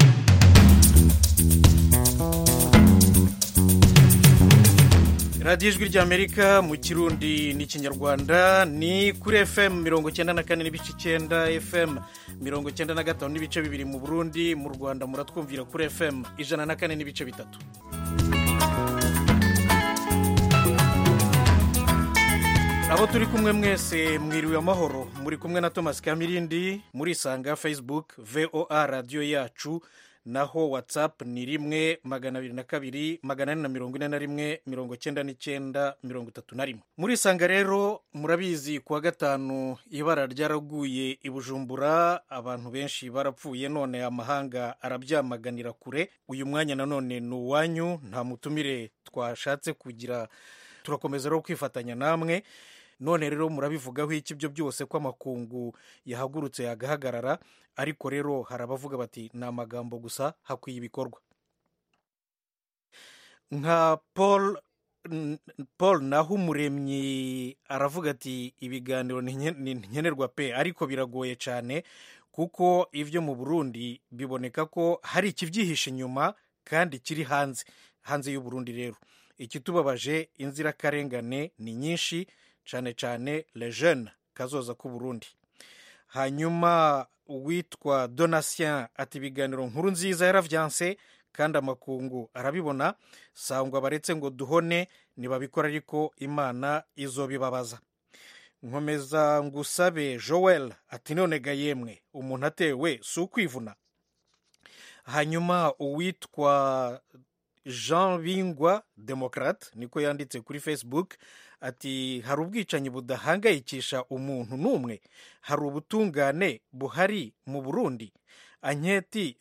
Speaker 1: radiyo ijwi ry'amerika mu kirundi n'ikinyarwanda ni kuri fm mirongo icyenda na kane n'ibice icyenda fm mirongo icyenda na gatanu n'ibice bibiri mu burundi mu rwanda muratwumvira kuri fm ijana na kane n'ibice bitatu abo turi kumwe mwese mwiriwe amahoro muri kumwe na thomas kamirindi murisanga facebook voa radiyo yacu naho whatsapp ni rimwe magana abiri na kabiri magana ane na mirongo ine na rimwe mirongo icyenda n'icyenda mirongo itatu na rimwe murisanga rero murabizi kuwa gatanu ibara ryaraguye i bujumbura abantu benshi barapfuye none amahanga arabyamaganira kure uyu mwanya nanone ni uwanyu nta mutumire twashatse kugira turakomeza rero kwifatanya namwe none rero murabivugaho iki ibyo byose ko amakungu yahagurutse yagahagarara ariko rero hari abavuga bati ni amagambo gusa hakwiye ibikorwa nka paul paul naho umuremyi aravuga ati ibiganiro ni nkenerwa pe ariko biragoye cyane kuko ibyo mu burundi biboneka ko hari ikibyihishe inyuma kandi kiri hanze hanze y'uburundi rero ikitubabaje inzirakarengane ni nyinshi cyane cyane lejene kazoza k'uburundi hanyuma uwitwa donatien ati ibiganiro nkuru nziza yaravyanse kandi amakungu arabibona sangwa baretse ngo duhone ntibabikora ariko imana izobibabaza nkomeza ngusabe joel ati none ga yemwe umuntu atewe si ukwivuna hanyuma uwitwa jean bingwa demokrate niko yanditse kuri facebook ati hari ubwicanyi budahangayikisha umuntu n'umwe hari ubutungane buhari mu burundi anketi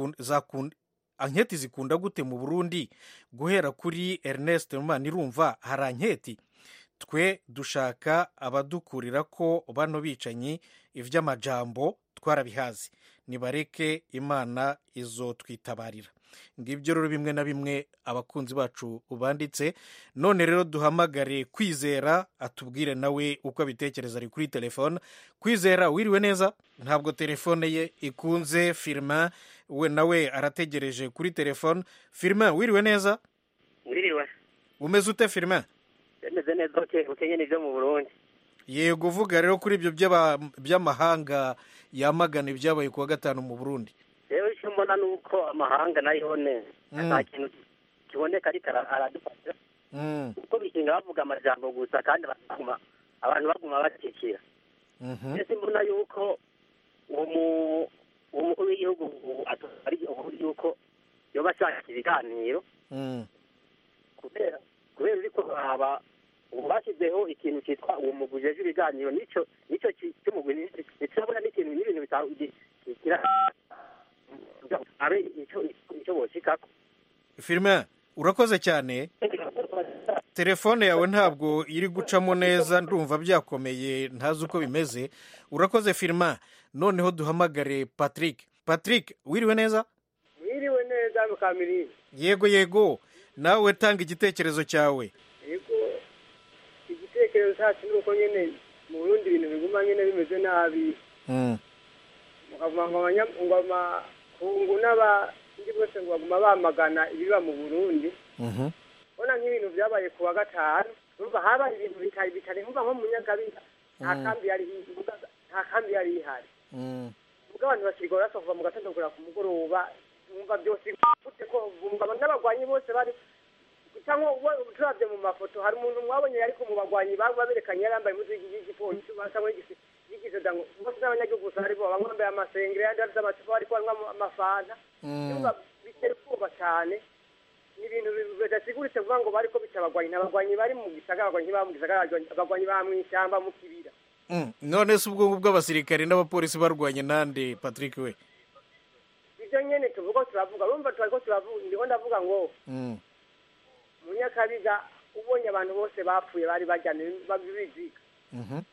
Speaker 1: zikunda gute mu burundi guhera kuri ernest irumva hari anketi twe dushaka abadukurira ko bano bicanyi iby'amajambo twarabihazi nibareke imana izo twitabarira ngibyo rero bimwe na bimwe abakunzi bacu banditse none rero duhamagare kwizera atubwire nawe uko abitekereza ari kuri telefone kwizera wiriwe neza ntabwo telefone ye ikunze firima we nawe arategereje kuri telefone firima wiriwe neza
Speaker 19: wiriwe
Speaker 1: umeze ute firima
Speaker 19: bimeze neza ukenye n'ibyo mu burundi
Speaker 1: yego uvuga rero kuri ibyo by'amahanga yamagana ibyabaye kuwa gatanu mu burundi
Speaker 19: rero icyo mbona ni uko amahanga nayo ne nta kintu kiboneka ariko aradufasha kuko bishinga bavuga amajambo gusa kandi abantu baguma bakikira mbese mbona yuko uwo mukuru w'igihugu ari yuko yoba ashaka ibiganiro kubera kubera uri kuraba ubu bashyizeho ikintu cyitwa uwo mugwi ujejwe ibiganiro nicyo nicyo cy'umugwi ntiturabona n'ikintu n'ibintu bigira abe icyo boshikako
Speaker 1: firime urakoze cyane telefone yawe ntabwo iri gucamo neza ndumva byakomeye ntazi uko bimeze urakoze firima noneho duhamagare patrick patrick wiriwe neza
Speaker 20: wiriwe neza mukamirindi
Speaker 1: yego yego nawe tanga igitekerezo cyawe
Speaker 20: yego igitekerezo cyacu ni uko nyine mu burundi ibintu biguma nyine bimeze nabi mukavuga ngo amakungu n'abandi bose ngo baguma bamagana ibiba mu burundi ubona nk'ibintu byabaye ku wa gatanu urumva habaye ibintu bitari bitari nkumva nko mu nyagabiga nta kambi yari nta kambi yari ihari ubwo abantu bakirwa barasa kuva mu gatondo kugera ku mugoroba bumva byose gute ko bumva n'abagwanyi bose bari cyangwa turabye mu mafoto hari umuntu mwabonye ariko mu bagwanyi baba berekanye yari yambaye impuzu y'igipolisi basa nk'igisoda ngo bose n'abanyagihugu gusa bari bo bamwe bambaye amasengeri abandi bafite amacupa bariko banywa amafanta Urumva bitera ubwoba cyane ni ibintu bi- bidasiguritse kuvuga ngo bariko bica abagwanyi n'abagwanyi bari mu gisagara abagwanyi baba mu gisagara abagwanyi- abagwanyi baba mw'ishyamba mu kibira
Speaker 2: Mm, none se ubwo ngubwo abasirikare n'abapolisi barwanye nande patrick we
Speaker 20: ibyo nyene tuvuga turavuga urumva turiko turavuga ndiko ndavuga ngo
Speaker 2: Mm.
Speaker 20: mu nyakabiga ubonye abantu bose bapfuye bari bajyana biziga
Speaker 2: Mhm.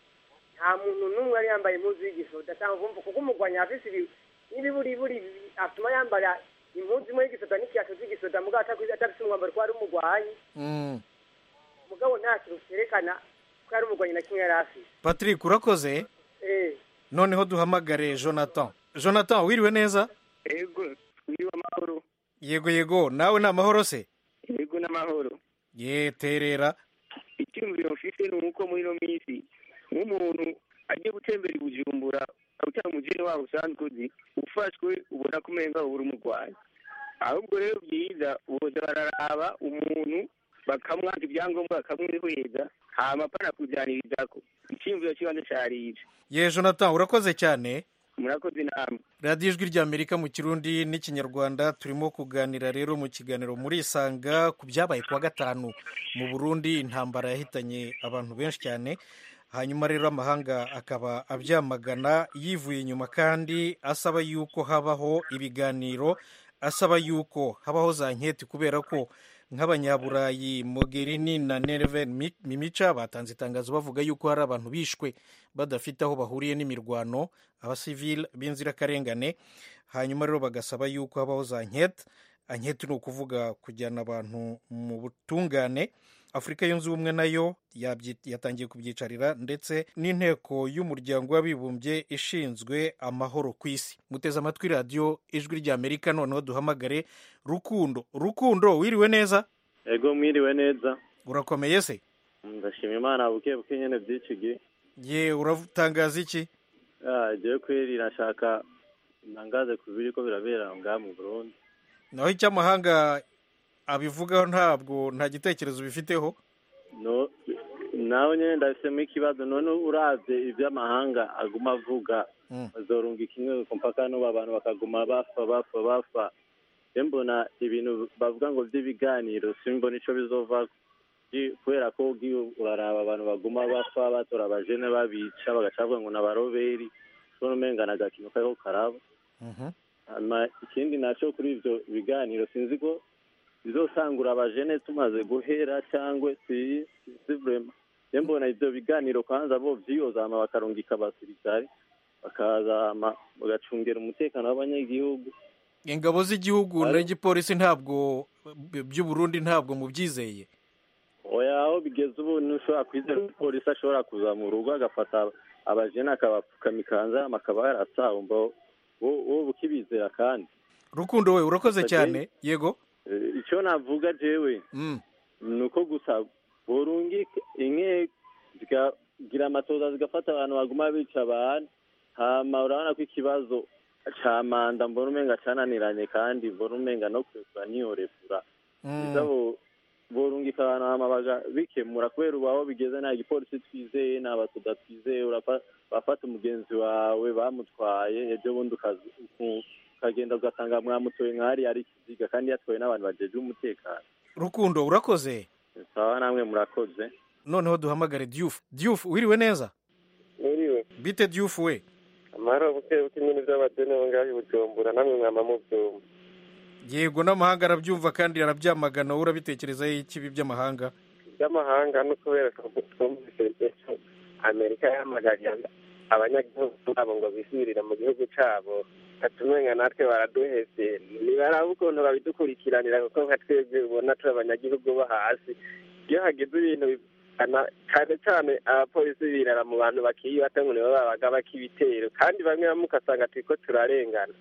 Speaker 20: nta muntu n'umwe yari yambaye impuzu y'igisoda cyangwa kumva kuko umugwanyi afise ibi n'ibiburiburi bi- atuma yambara impuzu imwe y'igisoda n'ikiyato cy'igisoda mugabo atakuzi- adafise umwambaro ko ari umugwanyi
Speaker 2: Mm.
Speaker 20: mugabo nta kintu cyerekana ko ari umugwanyi na kimwe yari afise
Speaker 2: patrick urakoze
Speaker 20: eh
Speaker 2: noneho duhamagare jonathan jonathan wiriwe neza
Speaker 21: ego twiriwe amahoro
Speaker 2: yego yego nawe ni amahoro se
Speaker 21: ego n'amahoro
Speaker 2: ye terera
Speaker 21: icyumviro mfite ni uko muri ino minsi nk'umuntu agiye gutembera i bujumbura utari umujene wabo usanzwe uzi ufashwe ubona ko umenga ubura umurwayi ahubwo rero byiza boza bararaba umuntu bakamwaka ibyangombwa bakamwihweza hama pana kujyanirizako icyumviro cy'ibanze cyarije
Speaker 2: ye jonathan urakoze cyane
Speaker 21: murakoze inama
Speaker 2: radiyo ijwi ry'amerika mu kirundi n'ikinyarwanda turimo kuganira rero mu kiganiro muri isanga ku byabaye kuwa gatanu mu burundi intambara yahitanye abantu benshi cyane hanyuma rero amahanga akaba abyamagana yivuye inyuma kandi asaba yuko habaho ibiganiro asaba yuko habaho za nketi kubera ko nk'abanyaburayi mogherini na nereven mimica batanze itangazo bavuga yuko hari abantu bishwe badafite aho bahuriye n'imirwano abasivili b'inzirakarengane hanyuma rero bagasaba yuko habaho za nketi anketi ni ukuvuga kujyana abantu mu butungane afurika yunze ubumwe nayo yabyi- yatangiye kubyicarira ndetse n'inteko y'umuryango w'abibumbye ishinzwe amahoro ku isi muteze amatwi radiyo ijwi ry'amerika noneho duhamagare rukundo rukundo wiriwe neza
Speaker 22: ego mwiriwe neza
Speaker 2: urakomeye se
Speaker 22: ndashima imana buke buke nyene by'iki gihe
Speaker 2: ye uratangaza iki
Speaker 22: Ah, jewe kweri nashaka ntangaze ku biriko birabera ngaha mu burundi
Speaker 2: naho icy'amahanga abivugaho ntabwo nta gitekerezo bifiteho
Speaker 22: no nawe nyene ndafisemo ikibazo none uravye ivy'amahanga aguma avuga bazorunga kimwe mpaka n'ubu abantu bakaguma bapfa bapfa bapfa je mbona ibintu bavuga ngo vy'ibiganiro simbona ico bizovako Ji- kubera ko ugiye uraraba abantu baguma bapfa batora abajene babica bagaca bavuga ngo n'abaroberi ubona umenga ni agakino kariko karaba hanyuma ikindi naco kuri ivyo biganiro sinzi ko bizosangura abajene tumaze guhera cyangwa si si vrema je mbona ivyo biganiro kwanza bo vyiyozama bakarungika abasirikare bakazama bagacungera umutekano w'abanyagihugu
Speaker 2: ingabo z'igihugu n'igipolisi ntabwo by'uburundi ntabwo mubyizeye
Speaker 22: oya aho bigeze ubu ntushobora kwizera ko polisi ashobora kuza mu rugo agafata abajene akabapfukama ikanzama akaba yarasahumba wowe ukibizera kandi
Speaker 2: rukundo we urakoze
Speaker 22: Ati-
Speaker 2: cyane yego
Speaker 22: Eh, icyo navuga jewe ni uko gusa burungika inke zikagira amatoza zigafata abantu baguma bica abantu hama urabona ko ikibazo ca manda mbona umenga cananiranye kandi mbona umenga no kurekura niyorekura biza bo- borungika abantu hama bagabikemura kubera ubu aho bigeze nta gipolisi twizeye nta basuda twizeye urafa- bafata umugenzi wawe bamutwaye ejo bundi ukazi- uku- ukagenda ugasanga mwamutoye nk'ahari ari ikiziga kandi yatwawe n'abantu bajejwe umutekano
Speaker 2: rukundo urakoze
Speaker 22: sawa namwe murakoze
Speaker 2: noneho duhamagare diyufu diyufu wiriwe neza
Speaker 23: Mwiriwe.
Speaker 2: bite diyufu we
Speaker 23: amahoro buke buke nyine by'abadeni aho ngaho i bujumbura namwe mwama mubyumva
Speaker 2: yego n'amahanga arabyumva kandi arabyamagana wowe urabitekerezaho iki ibi by'amahanga
Speaker 23: by'amahanga no kubera ko twumvise ejo amerika yahamagariye abanyagihugu babo ngo bisubirire mu gihugu cyabo atumenga natwe baraduhese nibaraba ukuntu babidukurikiranira kuko nka twebwe ubona turi abanyagihugu bo hasi iyo hagize ibintu bibana cyane cyane abapolisi birara mu bantu bakiyibata ngo nibo babaga bak'ibitero kandi bamwe bamwe ugasanga turiko turarengana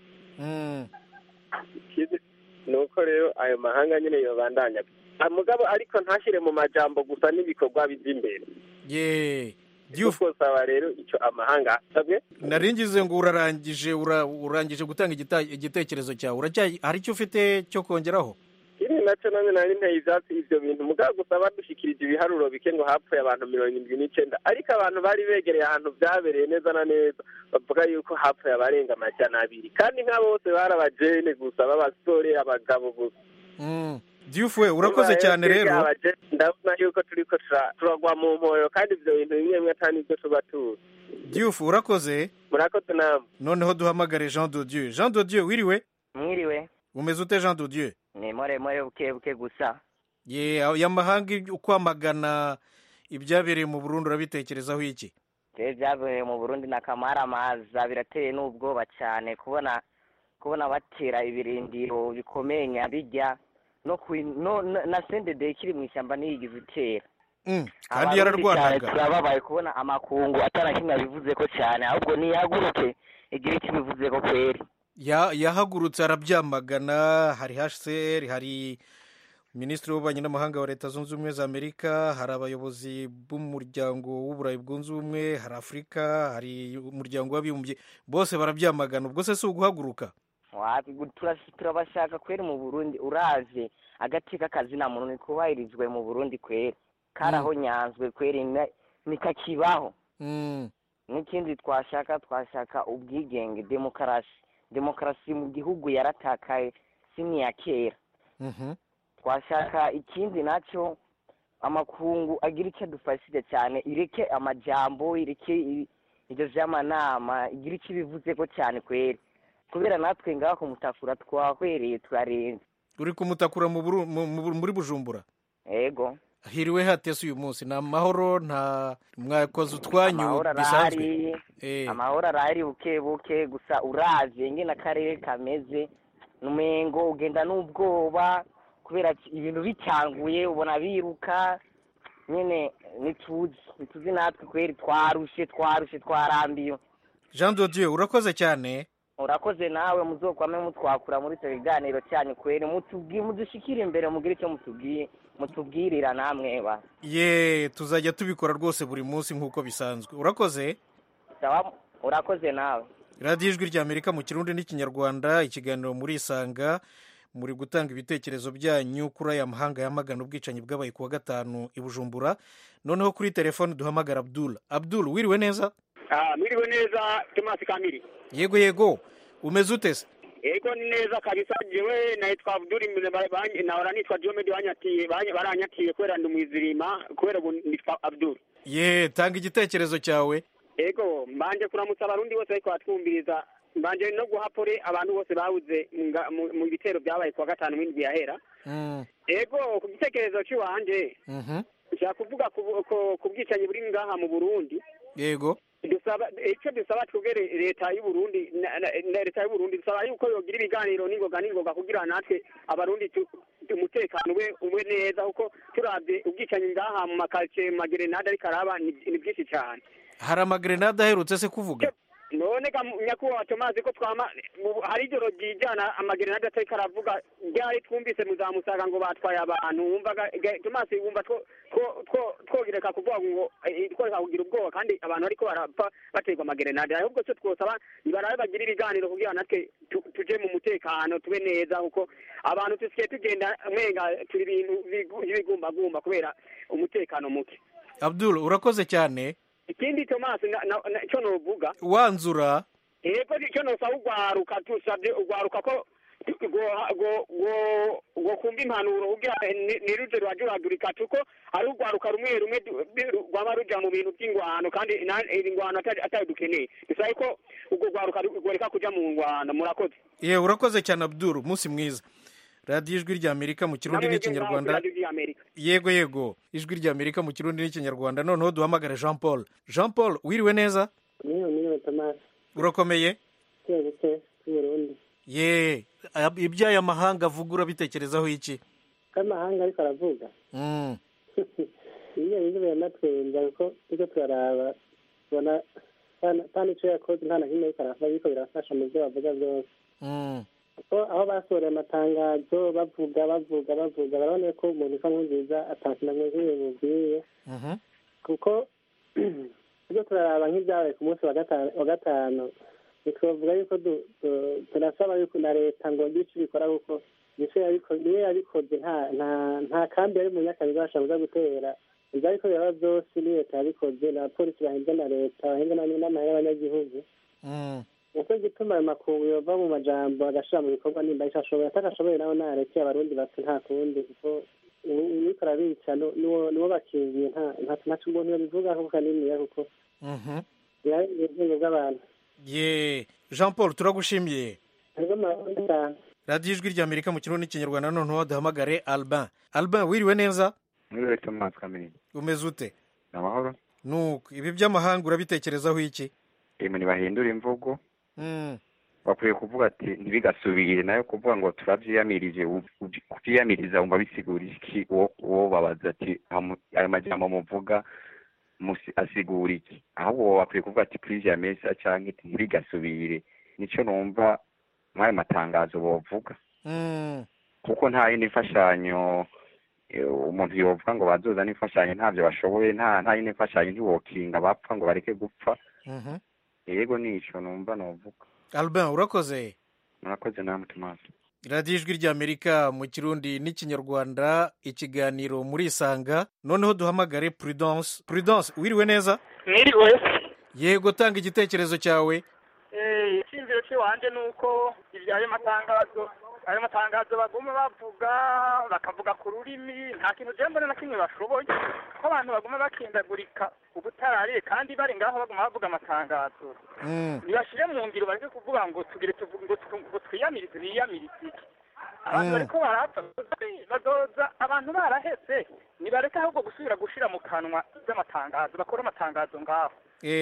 Speaker 23: ikindi ni uko rero ayo mahanga nyine yobandanya Ah, mugabo ariko ntashyire mu majambo gusa n'ibikorwa bijya imbere
Speaker 2: ye
Speaker 23: diyufu saba rero icyo amahanga asabwe
Speaker 2: naringize ngo urarangije ura- urangije gutanga igita- igitekerezo cyawe uracyayi hari icyo ufite cyo kongeraho
Speaker 23: ikindi nacyo nanjye nari nteye ivyatsi ivyo bintu mugabo gusa badushikirije ibiharuro bike ngo hapfuye abantu mirongo indwi n'icenda ariko abantu bari begereye ahantu vyabereye neza na neza bavuga yuko hapfuye abarenga amajana abiri kandi nka bose bari abajene gusa b'abasore abagabo gusa
Speaker 4: diyufu we urakoze cyane rero
Speaker 23: Abajene, ndabona yuko turiko tura- turagwa mu mpoyo kandi ivyo bintu bimwe bimwe atari nivyo tuba tuzi
Speaker 4: diyufu urakoze
Speaker 23: murakoze namwe
Speaker 4: noneho duhamagare jean de dieu jean de dieu wiriwe
Speaker 5: mwiriwe
Speaker 4: umeze ute jean de dieu
Speaker 5: ni more more buke buke gusa
Speaker 4: ye aya mahanga ibyo- ukwamagana ibyabereye mu burundi urabitekerezaho iki
Speaker 5: rero byabereye mu burundi na kamaramaza birateye n'ubwoba cyane kubona kubona batera ibirindiro bikomeye nyabijya no ku no na- na sendede ikiri mu ishyamba ntiyigize itera
Speaker 4: Mm, kandi
Speaker 5: Abarundi cyane
Speaker 4: yararwanaga
Speaker 5: turababaye kubona amakungu atarakimwe abivuze ko cyane ahubwo niyaguruke igihe kibivuze ko kweri
Speaker 4: Ya- yahagurutse arabyamagana hari hcr hari minisitiri w'ububanyi n'amahanga wa leta zunze ubumwe za amerika hari abayobozi b'umuryango w'uburayi bwunze ubumwe hari afurika hari umuryango w'abibumbye bose barabyamagana ubwo se si uguhaguruka
Speaker 5: Wapi, gu- turas- turabashaka kweri mu burundi uraje agati k'akazina muntu nikubahirizwe mu burundi kweri karaho nyanzwe kweri na- nikakibaho
Speaker 4: Mm,
Speaker 5: n'ikindi twashaka twashaka ubwigenge demokarasi demokarasi mu gihugu yaratakaye si n'iya kera
Speaker 4: mhm.
Speaker 5: twashaka ikindi nacyo amakungu agira icyo adufashije cyane ireke amajambo ireke i- ibyo vy'amanama igira icyo ibivuze ko cyane kweri kubera natwe ngaho kumutakura twahwereye turarenze
Speaker 4: uri kumutakura mu Buru- mu- mu- muri bujumbura
Speaker 5: ego
Speaker 4: hiriwe hatese uyu munsi ni amahoro nta mwakoze utwanyu
Speaker 5: amahoro
Speaker 4: bisanzwe
Speaker 5: arahari
Speaker 4: Eh.
Speaker 5: amahoro arahari buke buke gusa uraje ngene akarere kameze numengo ugenda n'ubwoba kubera ki- ibintu bicanguye ubona biruka nyene nituzi nituzi natwe kweri twarushe twarushe twarambiwe
Speaker 4: jean de dieu urakoze cyane
Speaker 5: urakoze nawe muzokwame mutwakura muri icyo kiganiro cyanyu kweri mutubwi- mudushikire imbere mugire icyo mutubwiye mutubwirira namwe ba
Speaker 4: ye tuzajya tubikora rwose buri munsi nk'uko bisanzwe urakoze
Speaker 5: sawa urakoze nawe
Speaker 4: radiyo ijwi rya amerika mu kirundi n'ikinyarwanda ikiganiro muri isanga muri gutanga ibitekerezo byanyu kuri aya mahanga yamagana ubwicanyi bwabaye ku wa gatanu i bujumbura noneho kuri telefone duhamagara abdul abdul wiriwe neza
Speaker 6: Ah, mwiriwe neza Thomas Kamiri.
Speaker 4: yego yego umeze ute se
Speaker 6: Ego ni neza kabisa jewe naitwa Abdul Mne- ba- ba- nahora nitwa Jomedi banyatiye banye- baranyatiye kubera ndi mwizirima kubera ubu nitwa Abdul.
Speaker 4: ye tanga igitekerezo cyawe
Speaker 6: Ego mbanje kuramutsa abarundi bose ariko batwumviriza mbanje no guha pole abantu bose babuze nga- mu mu bitero byabaye kuwa gatanu w'indwi yahera.
Speaker 4: Mm,
Speaker 6: Ego ku gitekerezo cy'iwanje
Speaker 4: mhm.
Speaker 6: nshaka kuvuga ku- ku- ku bwicanyi buri ngaha mu Burundi
Speaker 4: yego
Speaker 6: dusaba icyo dusaba twebwe leta y'u Burundi na na- na leta y'u Burundi dusaba yuko yogira ibiganiro n'ingoga n'ingoga kugira natwe abarundi tu- tu- umutekano ube ube neza kuko turabye ubwicanyi ngaha mu makaritsiye mu magerenade ariko araba ni ni byinshi cyane
Speaker 4: hari amagrenade aherutse se kuvuga
Speaker 6: none ga nyakubahwa tumazi ko twama mu- hari ijoro ryijana amagerenade atariko aravuga ryari twumvise muzamusaga ngo batwaye abantu wumvaga ga- tumazi wumva two- two- two- twogireka kuvuga ngo eh, tworeka kugira ubwoba kandi abantu bariko barapfa baterwa amagerenade ahubwo cyo twosaba nibarabe bagira ibiganiro kugira natwe tu- tuje mu mutekano tube neza kuko abantu tusikiye tugenda mwenga turi ibintu bigu- by'ibigumbagumba kubera umutekano muke
Speaker 4: abdul urakoze cyane
Speaker 6: ikindi tomasi cyo novuga
Speaker 4: wanzura
Speaker 6: yego icyo nosaba urwaruka tusabye urwaruka ko go- go- go- go kumva impanuro kugira ni- ntiruje rurajuragurika tuko ari urwaruka rumwe rumwe du- du- rwaba ruja mu bintu by'ingwano kandi na- ingwano atari atari dukeneye bisabe ko urwo rwaruka rworeka kuja mu ngwano murakoze
Speaker 4: ye urakoze cyane abdul umunsi mwiza radiyo ijwi rya amerika mu kirundi
Speaker 6: Namwe
Speaker 4: n'ikinyarwanda
Speaker 6: Radio y'Amerika.
Speaker 4: yego yego ijwi rya amerika mu kirundi n'ikinyarwanda noneho duhamagare jean paul jean paul wiriwe neza
Speaker 24: niyo niyo tomasi
Speaker 4: urakomeye
Speaker 24: buke buke cy'uburundi
Speaker 4: ye ab- iby'aya mahanga avuga urabitekerezaho iki
Speaker 24: k'amahanga ariko aravuga
Speaker 4: Mm,
Speaker 24: iyo bintu biranatwenza kuko turiko turaraba tubona nta- nta n'ico yakoze nta na kimwe ariko aravuga biriko birafasha mu byo bavuga byose
Speaker 4: mm,
Speaker 24: kuko aho basohoreye amatangazo bavuga bavuga bavuga barabona ko umuntu usa nk'unziza atakintu na kimwe bimubwiye
Speaker 4: mhm.
Speaker 24: kuko turiko turaraba nk'ibyabaye ku munsi wa gatanu wa gatanu ntitwavuga yuko du- du- tunasaba yuko na leta ngo ngire ico ibikora kuko nico yabikoze niyo yabikoze nta nta nta kambi yari mu nyakabiga bashabuza gutera ibyo ariko biraba byose ni leta yabikoze na polisi bahinze na leta bahinze n'amahera y'abanyagihugu nicyo gituma ayo makungu yova mu majambo agashira mu bikorwa nimba ico ashoboye atagashoboye nawe nareke abarundi bati nta kundi kuko uriko arabica niwo bakingiye ntaco umuntu yobivugaho kaniniya kuko birarengera ubwenge bw'abantu
Speaker 4: ye jean paul turagushimiye
Speaker 24: hariho amarundi cyane
Speaker 4: radiyo ijwi rya amerika mu kirundi n'ikinyarwanda noneho duhamagare albin albin wiriwe neza
Speaker 7: mwiriwe tomasi kamini
Speaker 4: umeze ute
Speaker 7: ni amahoro
Speaker 4: nuko ibi by'amahanga urabitekerezaho iki
Speaker 7: emu ntibahindura imvugo bakwiye kuvuga ati ntibigasubire nayo kuvuga ngo turabyiyamirije kubyiyamiriza wumva bisigura iki uwo babaza ati ayo majambo muvuga asigura iki ahubwo bakwiye kuvuga ati purize mesa cyangwa ntibigasubire nicyo numva muri ayo matangazo bavuga kuko nta yindi mfashanyo umuntu yovuga ngo bazoza n'imfashanyo ntabyo bashoboye nta nta yindi mfashanyo ntiwokinga bapfa ngo bareke gupfa yego nico numva novuga
Speaker 4: albin urakoze
Speaker 7: murakoze namwe tomasi
Speaker 4: radiyo ijwi ry'amerika mu kirundi n'ikinyarwanda ikiganiro muri isanga noneho duhamagare prudence prudence wiriwe neza
Speaker 9: mwiriwe
Speaker 4: yego tanga igitekerezo cyawe
Speaker 9: icyiyumviro cy'iwanjye ni uko ibyayo matangazo ayo matangazo baguma bavuga bakavuga ku rurimi nta kintu ugenda mbona na kimwe bashoboye ko abantu baguma bakindagurika ubutarariye kandi bari ngaho baguma bavuga amatangazo ntibashyire mu ngiro bareke kuvuga ngo tugire ngo twiyamirize biyamirize iki abantu bariko barapfa bazoza abantu baraheze nibareke ahubwo gusubira gushira mu kanwa z'amatangazo bakora amatangazo ngaho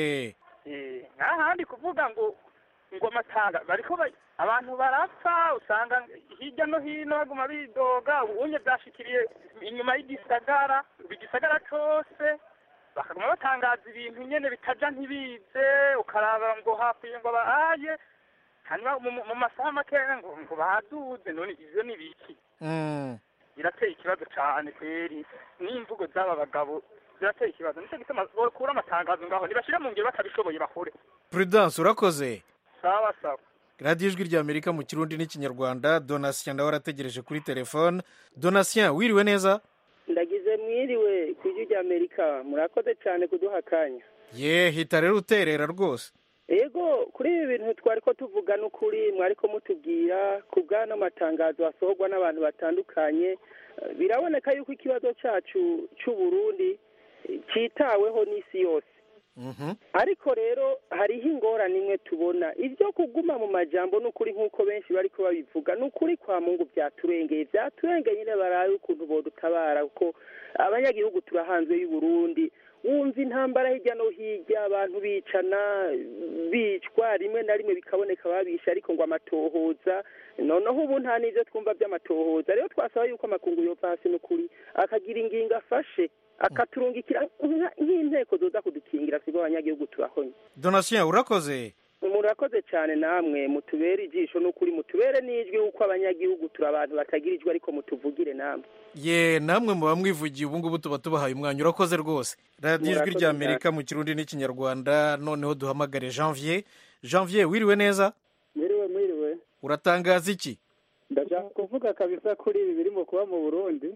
Speaker 9: nk'ahandi kuvuga ngo ngo amatanga bariko abantu barapfa usanga hirya no hino baguma bidoga ubunye byashikiriye inyuma y'igisagara igisagara cose bakaguma batangaza ibintu nyene bitaja ntibize ukaraba ngo hafi ngo baaye hanyuma mu masaha makeya ngo ngo baduze none ivyo ni biki birateye ikibazo cane kweri n'imvugo z'aba bagabo birateye ikibazo nicyo gituma bakura amatangazo ngaho ntibashire mu ngiro batabishoboye bakore
Speaker 4: prudence urakoze
Speaker 9: sawa sawa
Speaker 4: radiyo ijwi rya amerika mu kirundi n'ikinyarwanda donatien nawe arategereje kuri telefone donatien wiriwe neza
Speaker 10: ndagize mwiriwe ku ijwi rya amerika murakoze cyane kuduha akanya
Speaker 4: ye hita rero uterera rwose
Speaker 10: yego kuri ibi bintu twari ko tuvuga n'ukuri mwari ko mutubwira ku bw'ano matangazo asohorwa n'abantu batandukanye biraboneka yuko ikibazo cyacu cy'uburundi cyitaweho n'isi yose ariko rero hariho ingorane imwe tubona ibyo kuguma mu majambo ni ukuri nk'uko benshi bari ko babivuga ni ukuri kwa mungu byaturengeye byaturengeye nyine barabe ukuntu bodutabara kuko abanyagihugu turahanzwe y'uburundi wumva intambara hirya no hirya abantu bicana bicwa rimwe na rimwe bikaboneka babisha ariko ngo amatohoza noneho ubu nta n'ibyo twumva by'amatohoza rero twasaba yuko amakungu yova hasi n'ukuri akagira ingingo afashe akaturungikira nk'inteko zoza kudukingira twebwe abanyagihugu turahonye
Speaker 4: donatien urakoze
Speaker 10: murakoze cyane namwe mutubere ijisho n'ukuri mutubere n'ijwi yuko abanyagihugu turi abantu batagira ijwi ariko mutuvugire namwe
Speaker 4: ye namwe muba mwivugiye ubu ngubu tuba tubahaye umwanya urakoze rwose radiyo ijwi
Speaker 10: Murakoze
Speaker 4: rya amerika mu kirundi n'ikinyarwanda noneho duhamagare janvier janvier wiriwe neza
Speaker 24: mwiriwe mwiriwe
Speaker 4: uratangaza iki
Speaker 24: ndashaka kuvuga kabisa kuri ibi birimo kuba mu burundi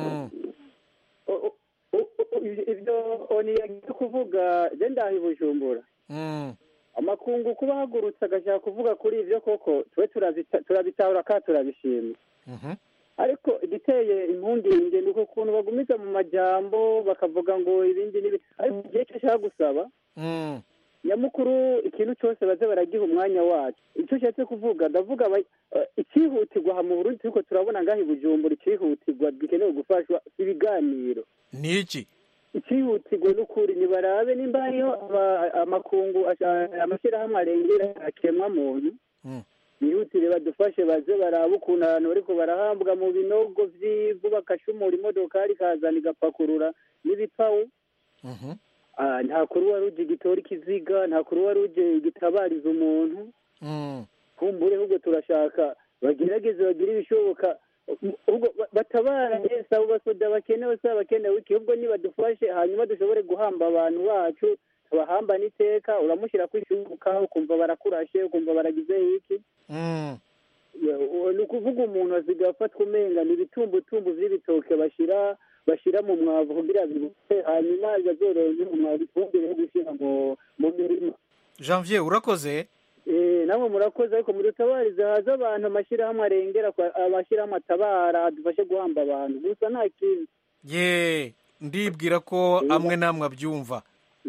Speaker 24: ibyo oni yagiye kuvuga je ndaha i bujumbura amakungu kuba ahagurutse agashaka kuvuga kuri ibyo koko twe turabita- turabitahura kandi turabishima ariko igiteye impungenge ni uko ukuntu bagumiza mu majambo bakavuga ngo ibindi n'ibi ariko igihe cyo ashaka gusaba nyamukuru ikintu cyose baze baragiha umwanya wacu icyo ushatse kuvuga ndavuga aba- eh, icyihutirwa aha mu burundi turiko turabona ngaho i bujumbura icyihutirwa gikenewe gufashwa ibiganiro
Speaker 4: ni iki
Speaker 24: icyihutirwa n'ukuri nibarabe nimba hariho aba- amakungu asha- amashyirahamwe arengera akemwa muntu bihutire badufashe baze barabe ukuntu abantu bariko barahambwa mu binogo vy'ivu bagashumura imodokari ikazana igapakurura n'ibipawu Ah, nta kuri wari uje gitora ikiziga nta kuri wari uje gitabariza umuntu kumbure ahubwo turashaka bagerageze bagire ibishoboka ahubwo ba- batabara neza abo basoda bakenewe se abakenewe iki ahubwo nibadufashe hanyuma dushobore guhamba abantu bacu tubahamba n'iteka uramushyira ku ishuka ukumva barakurashe ukumva baragize iki ni ukuvuga umuntu asigaye afatwa umenga ni ibitumbutumbu vy'ibitoke bashira bashira mu mwavu kugira bibuke hanyuma yazoroye umwavu ifumbire yo gushira mu mu mirima
Speaker 4: janvier urakoze
Speaker 24: Eh, namwe murakoze ariko mudutabarize haza abantu amashyirahamwe arengera kwa- amashyirahamwe atabara adufashe guhamba abantu gusa nta kintu
Speaker 4: ye ndibwira ko amwe namwe abyumva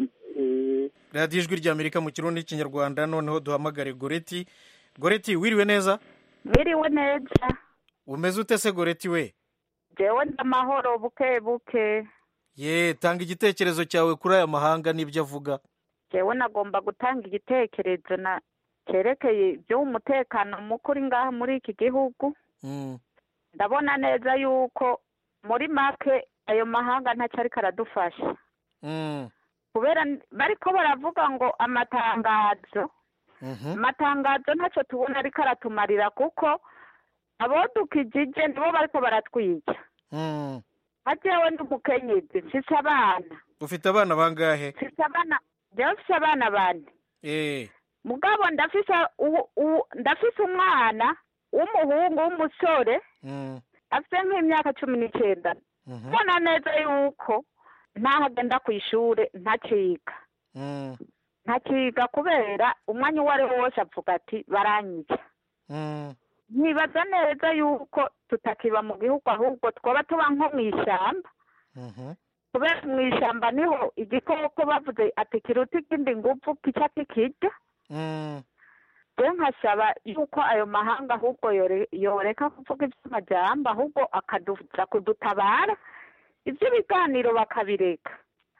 Speaker 4: radiyo ijwi ry'amerika mu kirundi n'ikinyarwanda noneho duhamagare goreti goreti wiriwe neza
Speaker 8: biriwe neza
Speaker 4: umeze ute se goreti we
Speaker 8: jewe ndamahoro buke buke
Speaker 4: ye tanga igitekerezo cyawe kuri aya mahanga n'ibyo avuga
Speaker 8: jewe nagomba gutanga igitekerezo na cyerekeye iby'umutekano mukuri ngaha muri iki gihugu
Speaker 4: Mm,
Speaker 8: ndabona neza yuko muri make ayo mahanga ntacyo ariko aradufasha
Speaker 4: mm,
Speaker 8: kubera n- bariko baravuga ngo amatangazo
Speaker 4: mhm,
Speaker 8: amatangazo ntacyo tubona ariko aratumarira kuko abodukijije nibo bariko baratwica
Speaker 4: mm.
Speaker 8: nka jewe ndi umukenyezi mfise abana
Speaker 4: ufite abana bangahe
Speaker 8: mfise abana jewe mfise abana bane
Speaker 4: eh
Speaker 8: mugabo ndafise uwu- uwu- ndafise umwana w'umuhungu w'umusore
Speaker 4: mm,
Speaker 8: afite nk'imyaka cumi n'icyenda
Speaker 4: mhm,
Speaker 8: mbona neza yuko ntaho agenda ku ishuri ntaciga
Speaker 4: mm,
Speaker 8: ntaciga kubera umwanya uwo ari wo wose avuga ati baranyica
Speaker 4: mm.
Speaker 8: nkibaza neza yuko tutakiba mu gihugu ahubwo twaba tuba nko mu ishyamba
Speaker 4: Mhm.
Speaker 8: kubera mu ishyamba niho igikoko bavuze ati kiruta ikindi nguvu kica kikirya
Speaker 4: Mm,
Speaker 8: rero nkasaba yuko ayo mahanga ahubwo yore- yoreka kuvuga iby'amajyamba ahubwo akaduza kudutabara iby'ibiganiro bakabireka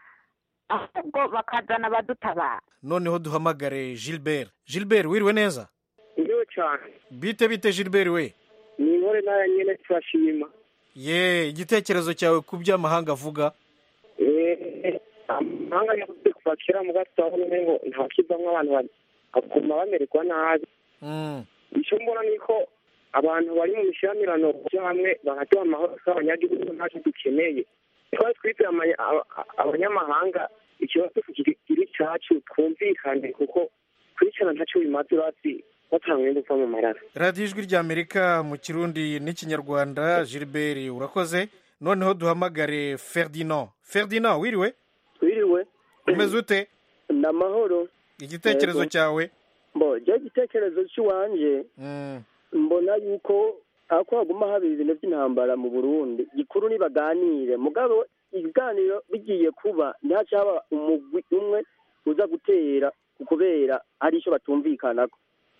Speaker 8: ahubwo bakazana abadutabara
Speaker 4: noneho duhamagare gilbert gilbert wiriwe neza
Speaker 21: ndiwe cyane
Speaker 4: bite bite gilbert we
Speaker 21: ni inkore nayo nyine turashima
Speaker 4: ye igitekerezo cyawe ku byo amahanga avuga
Speaker 21: Eh, amahanga yavuze kuva kera mu gato aho nyine ngo ntakivamwo abantu bari baguma bamererwa nabi
Speaker 4: Mm,
Speaker 21: icyo mbona ni ko abantu bari mu mishyamirano byo hamwe bagaduha amahoro nk'abanyagihugu ntacyo dukeneye twari twitira amanya- aba- abanyamahanga ikibazo kiri cyacu twumvikane kuko kwicana ntacyo bimaze urazi batanga umwenda uva mu marara
Speaker 4: radiyo ijwi ry'amerika mu kirundi n'ikinyarwanda gilbert urakoze noneho duhamagare ferdinand ferdinand wiriwe
Speaker 24: wiriwe
Speaker 4: umeze ute
Speaker 24: ni amahoro
Speaker 4: igitekerezo
Speaker 24: Yego.
Speaker 4: cyawe
Speaker 24: mbo je igitekerezo cy'iwanje
Speaker 4: Mm,
Speaker 24: mbona yuko ako haguma haba ibintu by'intambara mu burundi gikuru nibaganire mugabo ibiganiro bigiye kuba ntihaca haba umugwi umwe uza gutera kubera hari icyo batumvikanako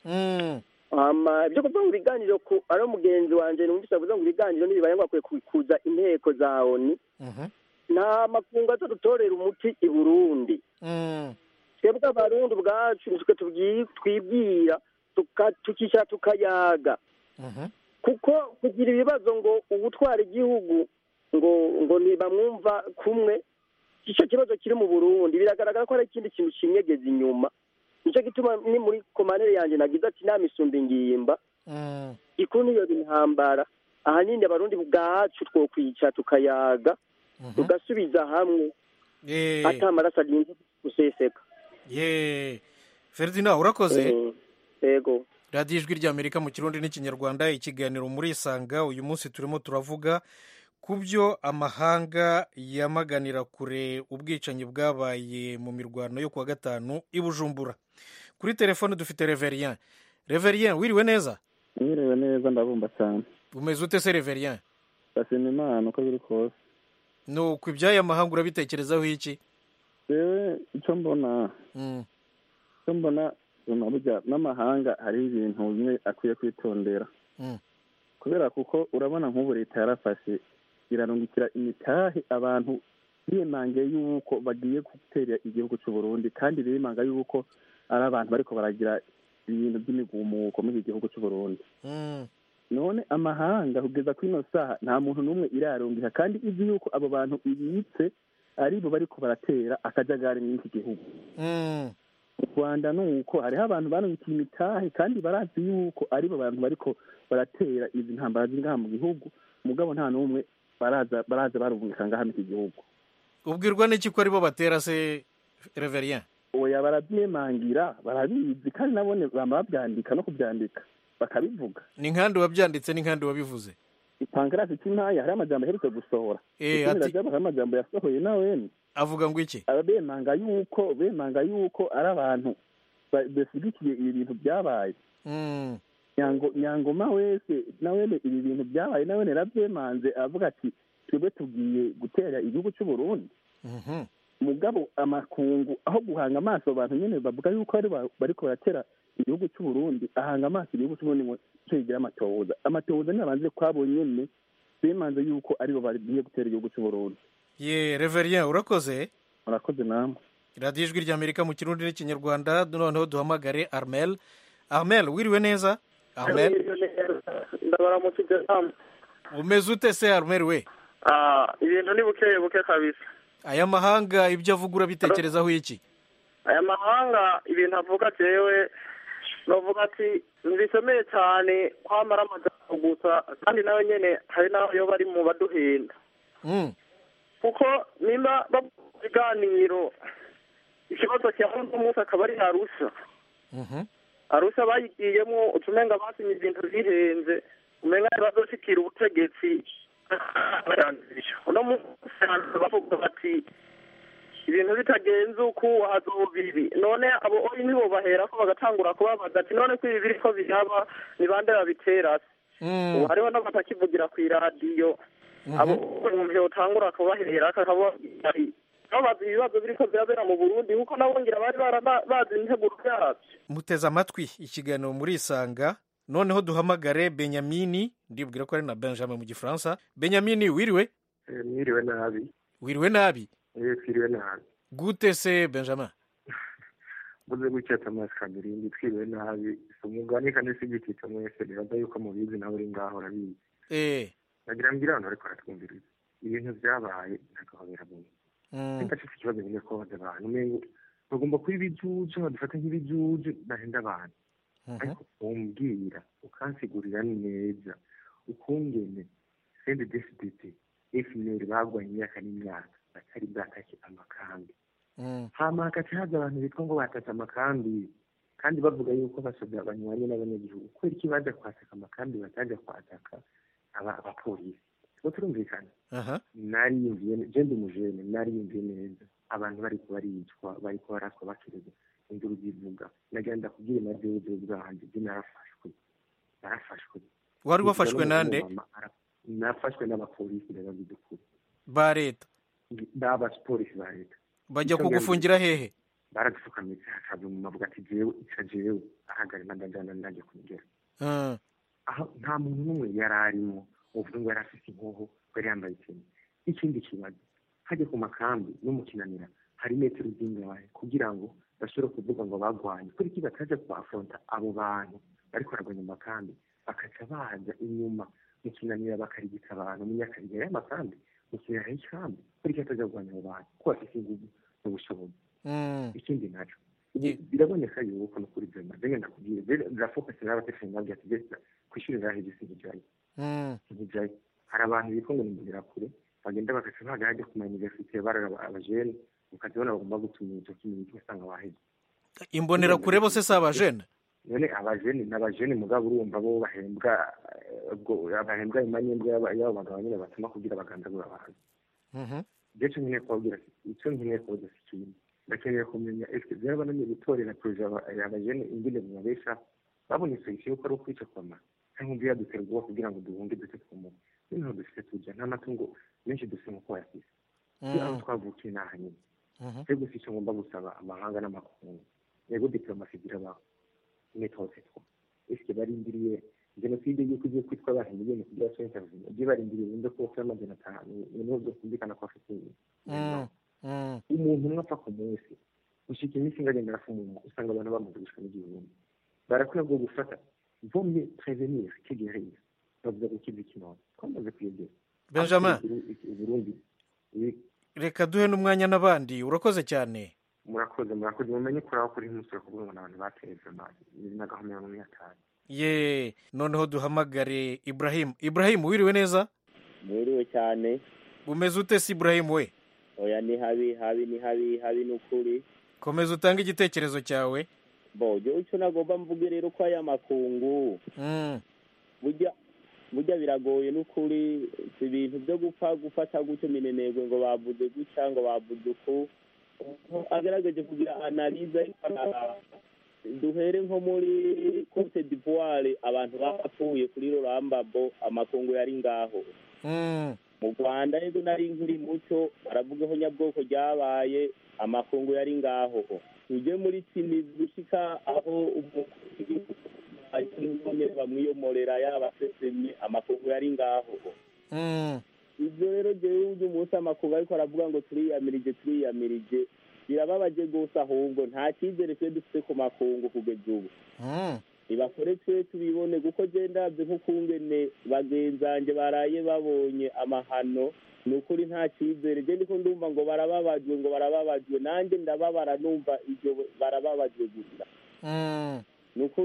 Speaker 4: mm,
Speaker 24: hama ibyo kuvuga ngo ibiganiro ku ari umugenzi wanje numvise avuze ngo ibiganiro nibibaye ngo akwiye kuza inteko za oni
Speaker 4: mhm,
Speaker 24: nta makungu aza dutorera umuti i burundi
Speaker 4: mm,
Speaker 24: twebwe abarundi ubwacu nitwe tubwi- twibwira tuka- tukicara tukayaga
Speaker 4: mhm,
Speaker 24: kuko kugira ibibazo ngo ubutwara igihugu ngo ngo ntibamwumva kumwe icyo kibazo kiri mu burundi biragaragara ko hari ikindi kintu kinyegeza inyuma nicyo gituma ni muri komanere yanjye nagize ati nta misumba ingimba
Speaker 4: mm,
Speaker 24: gikuru niyo intambara ahanini abarundi bwacu twokwicara tukayaga
Speaker 4: mhm.
Speaker 24: tugasubiza hamwe
Speaker 4: ye
Speaker 24: ata amaraso arinze guseseka
Speaker 4: ye ferdinand urakoze
Speaker 24: Eh, yego
Speaker 4: radiyo ijwi ry'amerika mu kirundi n'ikinyarwanda ikiganiro muri isanga uyu munsi turimo turavuga ku byo amahanga yamaganira kure ubwicanyi bwabaye mu mirwano yo kuwa gatanu i bujumbura kuri telefone dufite reverien reverien wiriwe neza
Speaker 11: mwiriwe neza ndabumva cyane
Speaker 4: umeze ute se reverien
Speaker 11: ndashima imana uko biri kose
Speaker 4: nuko iby'aya mahanga urabitekerezaho iki
Speaker 11: yewe icyo mbona
Speaker 4: Mm,
Speaker 11: icyo mbona ubona burya n'amahanga hariho ibintu bimwe akwiye kwitondera
Speaker 4: mm,
Speaker 11: kubera kuko urabona nk'ubu leta yarafashe irarungikira imitahe abantu bimange yuko bagiye gutera igihugu cy'u Burundi kandi bimanga yuko ari abantu bariko baragira ibintu by'imigumuko muri iki gihugu cy'u Burundi
Speaker 4: mm,
Speaker 11: none amahanga kugeza kuri ino saha nta muntu n'umwe irarungika kandi izi yuko abo bantu ibitse aribo bariko baratera akajagari muri iki gihugu
Speaker 4: mm,
Speaker 11: mu rwanda ni uko hariho abantu barungikiye imitahe kandi barazi yuko aribo bantu bariko baratera izi ntambara ziri ngaha mu gihugu mugabo nta n'umwe baraza baraza barungika ngaha muri iki gihugu
Speaker 4: ubwirwa n'iki ko aribo batera se reverien
Speaker 11: oya barabyemangira barabizi kandi nabone bama babyandika no kubyandika bakabivuga
Speaker 4: ni nkandi wabyanditse ni nkandi wabivuze
Speaker 11: pankarasi cy'intaya hari amajambo aherutse gusohora
Speaker 4: Eh,
Speaker 11: Ikindi
Speaker 4: ati-
Speaker 11: rajab hari amajambo yasohoye nawe
Speaker 4: avuga ngo iki
Speaker 11: aba bemanga yuko bemanga yuko ari abantu ba- bashyigikiye ibi bintu byabaye
Speaker 4: Mm.
Speaker 11: nyango nyangoma wese nawene ibi bintu byabaye nawene yarabyemanze avuga ati twebwe tugiye gutera igihugu cy'u Burundi
Speaker 4: Mhm.
Speaker 11: mugabo amakungu aho guhanga amaso abantu nyene bavuga yuko ari ba- bariko baratera igihugu cy'u Burundi ahanga amaso igihugu cy'u Burundi ngo cyo yigira amatohoza amatohoza ntiyabanze kwabo nyene bemanze yuko aribo bagiye gutera igihugu cy'u Burundi
Speaker 4: ye reverien urakoze
Speaker 11: murakoze namwe
Speaker 4: radiyo ijwi ry'amerika mu kirundi n'ikinyarwanda noneho duhamagare armel armel wiriwe neza armel
Speaker 13: ndabaramukije namwe
Speaker 4: umeze ute se armel we
Speaker 13: Ah, ibintu ni buke buke kabisa
Speaker 4: aya mahanga ibyo avuga urabitekerezaho iki
Speaker 13: aya mahanga ibintu avuga jewe novuga ati ntibisomeye cyane kwamara amajambo gusa kandi nawe nyene hari n'aho yo bari mu baduhinda
Speaker 4: Mm.
Speaker 13: kuko nimba bavuga ibiganiro ikibazo cya uno munsi akaba ari arusha
Speaker 4: Mhm.
Speaker 13: arusha bayigiyemo utumenga basinye ibintu bihenze umenga bazoshikira ubutegetsi uno munsi bavuga bati ibintu bitagenze uku hazoba ibi none abo oyi nibo bahera ko bagatangura kubabaza ati none ko ibi biriko biraba ni bande babitera se ubu hariho n'abatakivugira ku iradiyo abo umuntu yotangura kubahera akaba babaza ibibazo biriko birabera mu burundi kuko nabo ngira bari baraba- bazi integuro yabyo
Speaker 4: muteze amatwi ikiganiro muri isanga noneho duhamagare benyamini ndibwira ko ari na benjamin mu gifaransa benyamini wiriwe
Speaker 23: mwiriwe nabi
Speaker 4: wiriwe nabi
Speaker 23: eh twiriwe nabi
Speaker 4: gute se benjamin
Speaker 23: muze gutya Thomas Kamirindi twiriwe nabi si umugani kandi si igitito mwese nibaza yuko mubizi nawe uri ngaho urabizi
Speaker 4: eh
Speaker 23: nagira mbwira abantu bariko baratwumviriza ibintu vyabaye ntagahobera buntu
Speaker 4: Mm.
Speaker 23: nimba afite ikibazo nyine ko baza abantu umengo bagomba kuba ibijuju badufata nk'ibijuju bahenda abantu ariko umbwira ukansigurira neza ukungene sende desiditi efuperi bagwanye imyaka n'imyaka batari bwatake amakambi hama hagaca haza abantu bitwa ngo batatse amakambi kandi bavuga yuko basoda banyuranye n'abanyagihugu kubera iki baja kwataka amakambi bataja kwataka aba- abapolisi tuba turumvikana
Speaker 4: aha
Speaker 23: nariyumviye je ndi umujene nariyumviye neza abantu bariko baricwa bariko baraswa bakirega induru zivuga nagira ndakubwire na jewe jewe bwanje je narafashwe narafashwe
Speaker 4: Wari wafashwe nande?
Speaker 23: nafashwe n'abapolisi ndabavuze ukuri
Speaker 4: ba leta
Speaker 23: n'abapolisi ba leta
Speaker 4: bajya
Speaker 23: Icyo
Speaker 4: kugufungira
Speaker 23: ngenzi-
Speaker 4: hehe
Speaker 23: baradupfukamitse hakaza umuntu avuga ati jewe ica jewe ahagara ndajana ndaje kumugera
Speaker 4: Ah,
Speaker 23: aho nta muntu n'umwe yari arimo uvuga ngo yari afite inkoho ko yari yambaye ikintu ikindi kibazo hajya ku makambi no mu kinanira hari metero zingahe kugira ngo bashobore kuvuga ngo bagwanye kuri iki bataje kuafronta abo bantu bariko baragwanya mu makambi bakaca baza inyuma mu kinanira bakarigita abantu mu nyakariga y'amakambi mu kinanira y'ikambi kuri iki bataje kugwanya abo bantu ko bafite inguvu n'ubushobozi
Speaker 4: mm.
Speaker 23: ikindi naco ubu biraboneka yuko no kuri vyema zenge ndakubwire zenge ndafokasi n'abateshe nabyo ati jesa kwishuri rahije sinkijayo
Speaker 4: Mm.
Speaker 23: sinkijayo hari abantu bitwa ngo nimbonera kure bagenda bagaca baga hajya ku mayuniversite barara abajene ukazibona bagomba gutuma ico kintu ugasanga waheze
Speaker 4: imbonera kure bose si abajene
Speaker 23: none abajene n'abajene mugabo urumva bo bahembwa eh, ubwo bahembwa imanyembwa y'aba- y'abo bagabo nyine batuma kugira bagandagura abantu
Speaker 4: Mhm.
Speaker 23: je co nkeneye kubabwira ico nkeneye kubaza si ikindi ndakeneye kumenya eske vyarabananiye gutorera proje aba- abajene ingene bibabesha babonye solution yuko ari ukwica kwama cyangwa umva yadutera ubwoba kugira ngo duhunge dute twumuka noneho dufite tuja nta matungo menshi dufite nkuko yafise
Speaker 4: Mm.
Speaker 23: aho twavukiye naha nyine
Speaker 4: Mhm.
Speaker 23: cyo gusa icyo ngomba gusaba amahanga n'amakungu yego diplomasi zirabaho metode two eske barindiriye jenoside yuko igiye kwitwa abantu miliyoni kugira ngo basore ibyo barindiriye wumve ko bafite amajana atanu niho byumvikana ko afite
Speaker 4: Mm. Mm.
Speaker 23: umuntu umwe apfa ku munsi gushika iminsi ingagenda arafumuma usanga abantu bamaze gushika n'igihumbi barakwiye bwo gufata vomye prevenir que guérir bavuga gukiza ikinono twamaze kuyegera
Speaker 4: Benjamin.
Speaker 23: uburundi
Speaker 4: reka duhe n'umwanya n'abandi urakoze cyane
Speaker 23: murakoze murakoze mumenye kuri aho kuri umusoro kuvuga ngo n'abantu bateza amazi n'agahomera mu myaka
Speaker 4: ye noneho duhamagare ibrahim ibrahim wiriwe neza
Speaker 14: mwiriwe cyane
Speaker 4: umeze ute si ibrahim we
Speaker 14: oya ni habi habi ni habi habi ni ukuri
Speaker 4: komeza utange igitekerezo cyawe
Speaker 14: bojo icyo nagomba mvuge rero ko aya makungu burya burya biragoye n'ukuri si ibintu byo gupfa gufata gutyo minenegwe ngo bavuze gutya ngo bavuze uku agerageje kugira analize ariko ara- duhere nko muri cote d'ivoire abantu bapfuye kuri rurambabo amakungu yari ngaho mu rwanda rero nari nkiri muto baravugaho nyabwoko ryabaye amakungu yari ngaho tujye muri tini gushika aho umukuru bamwiyomorera yaba sesemye amakungu yari ngaho ibyo rero jewe uyu munsi amakungu ariko aravuga ngo turiyamirije turiyamirije birababaje rwose ahubwo nta cyizere twe dufite ku makungu kugeza ubu ntibakore twe tubibone kuko je ndabye nk'ukungene bagenzanje baraye babonye amahano ni ukuri nta cyizere je ndiko ndumva ngo barababajwe ngo barababajwe nanjye ndababara numva ibyo barababajwe gusa ni ukuri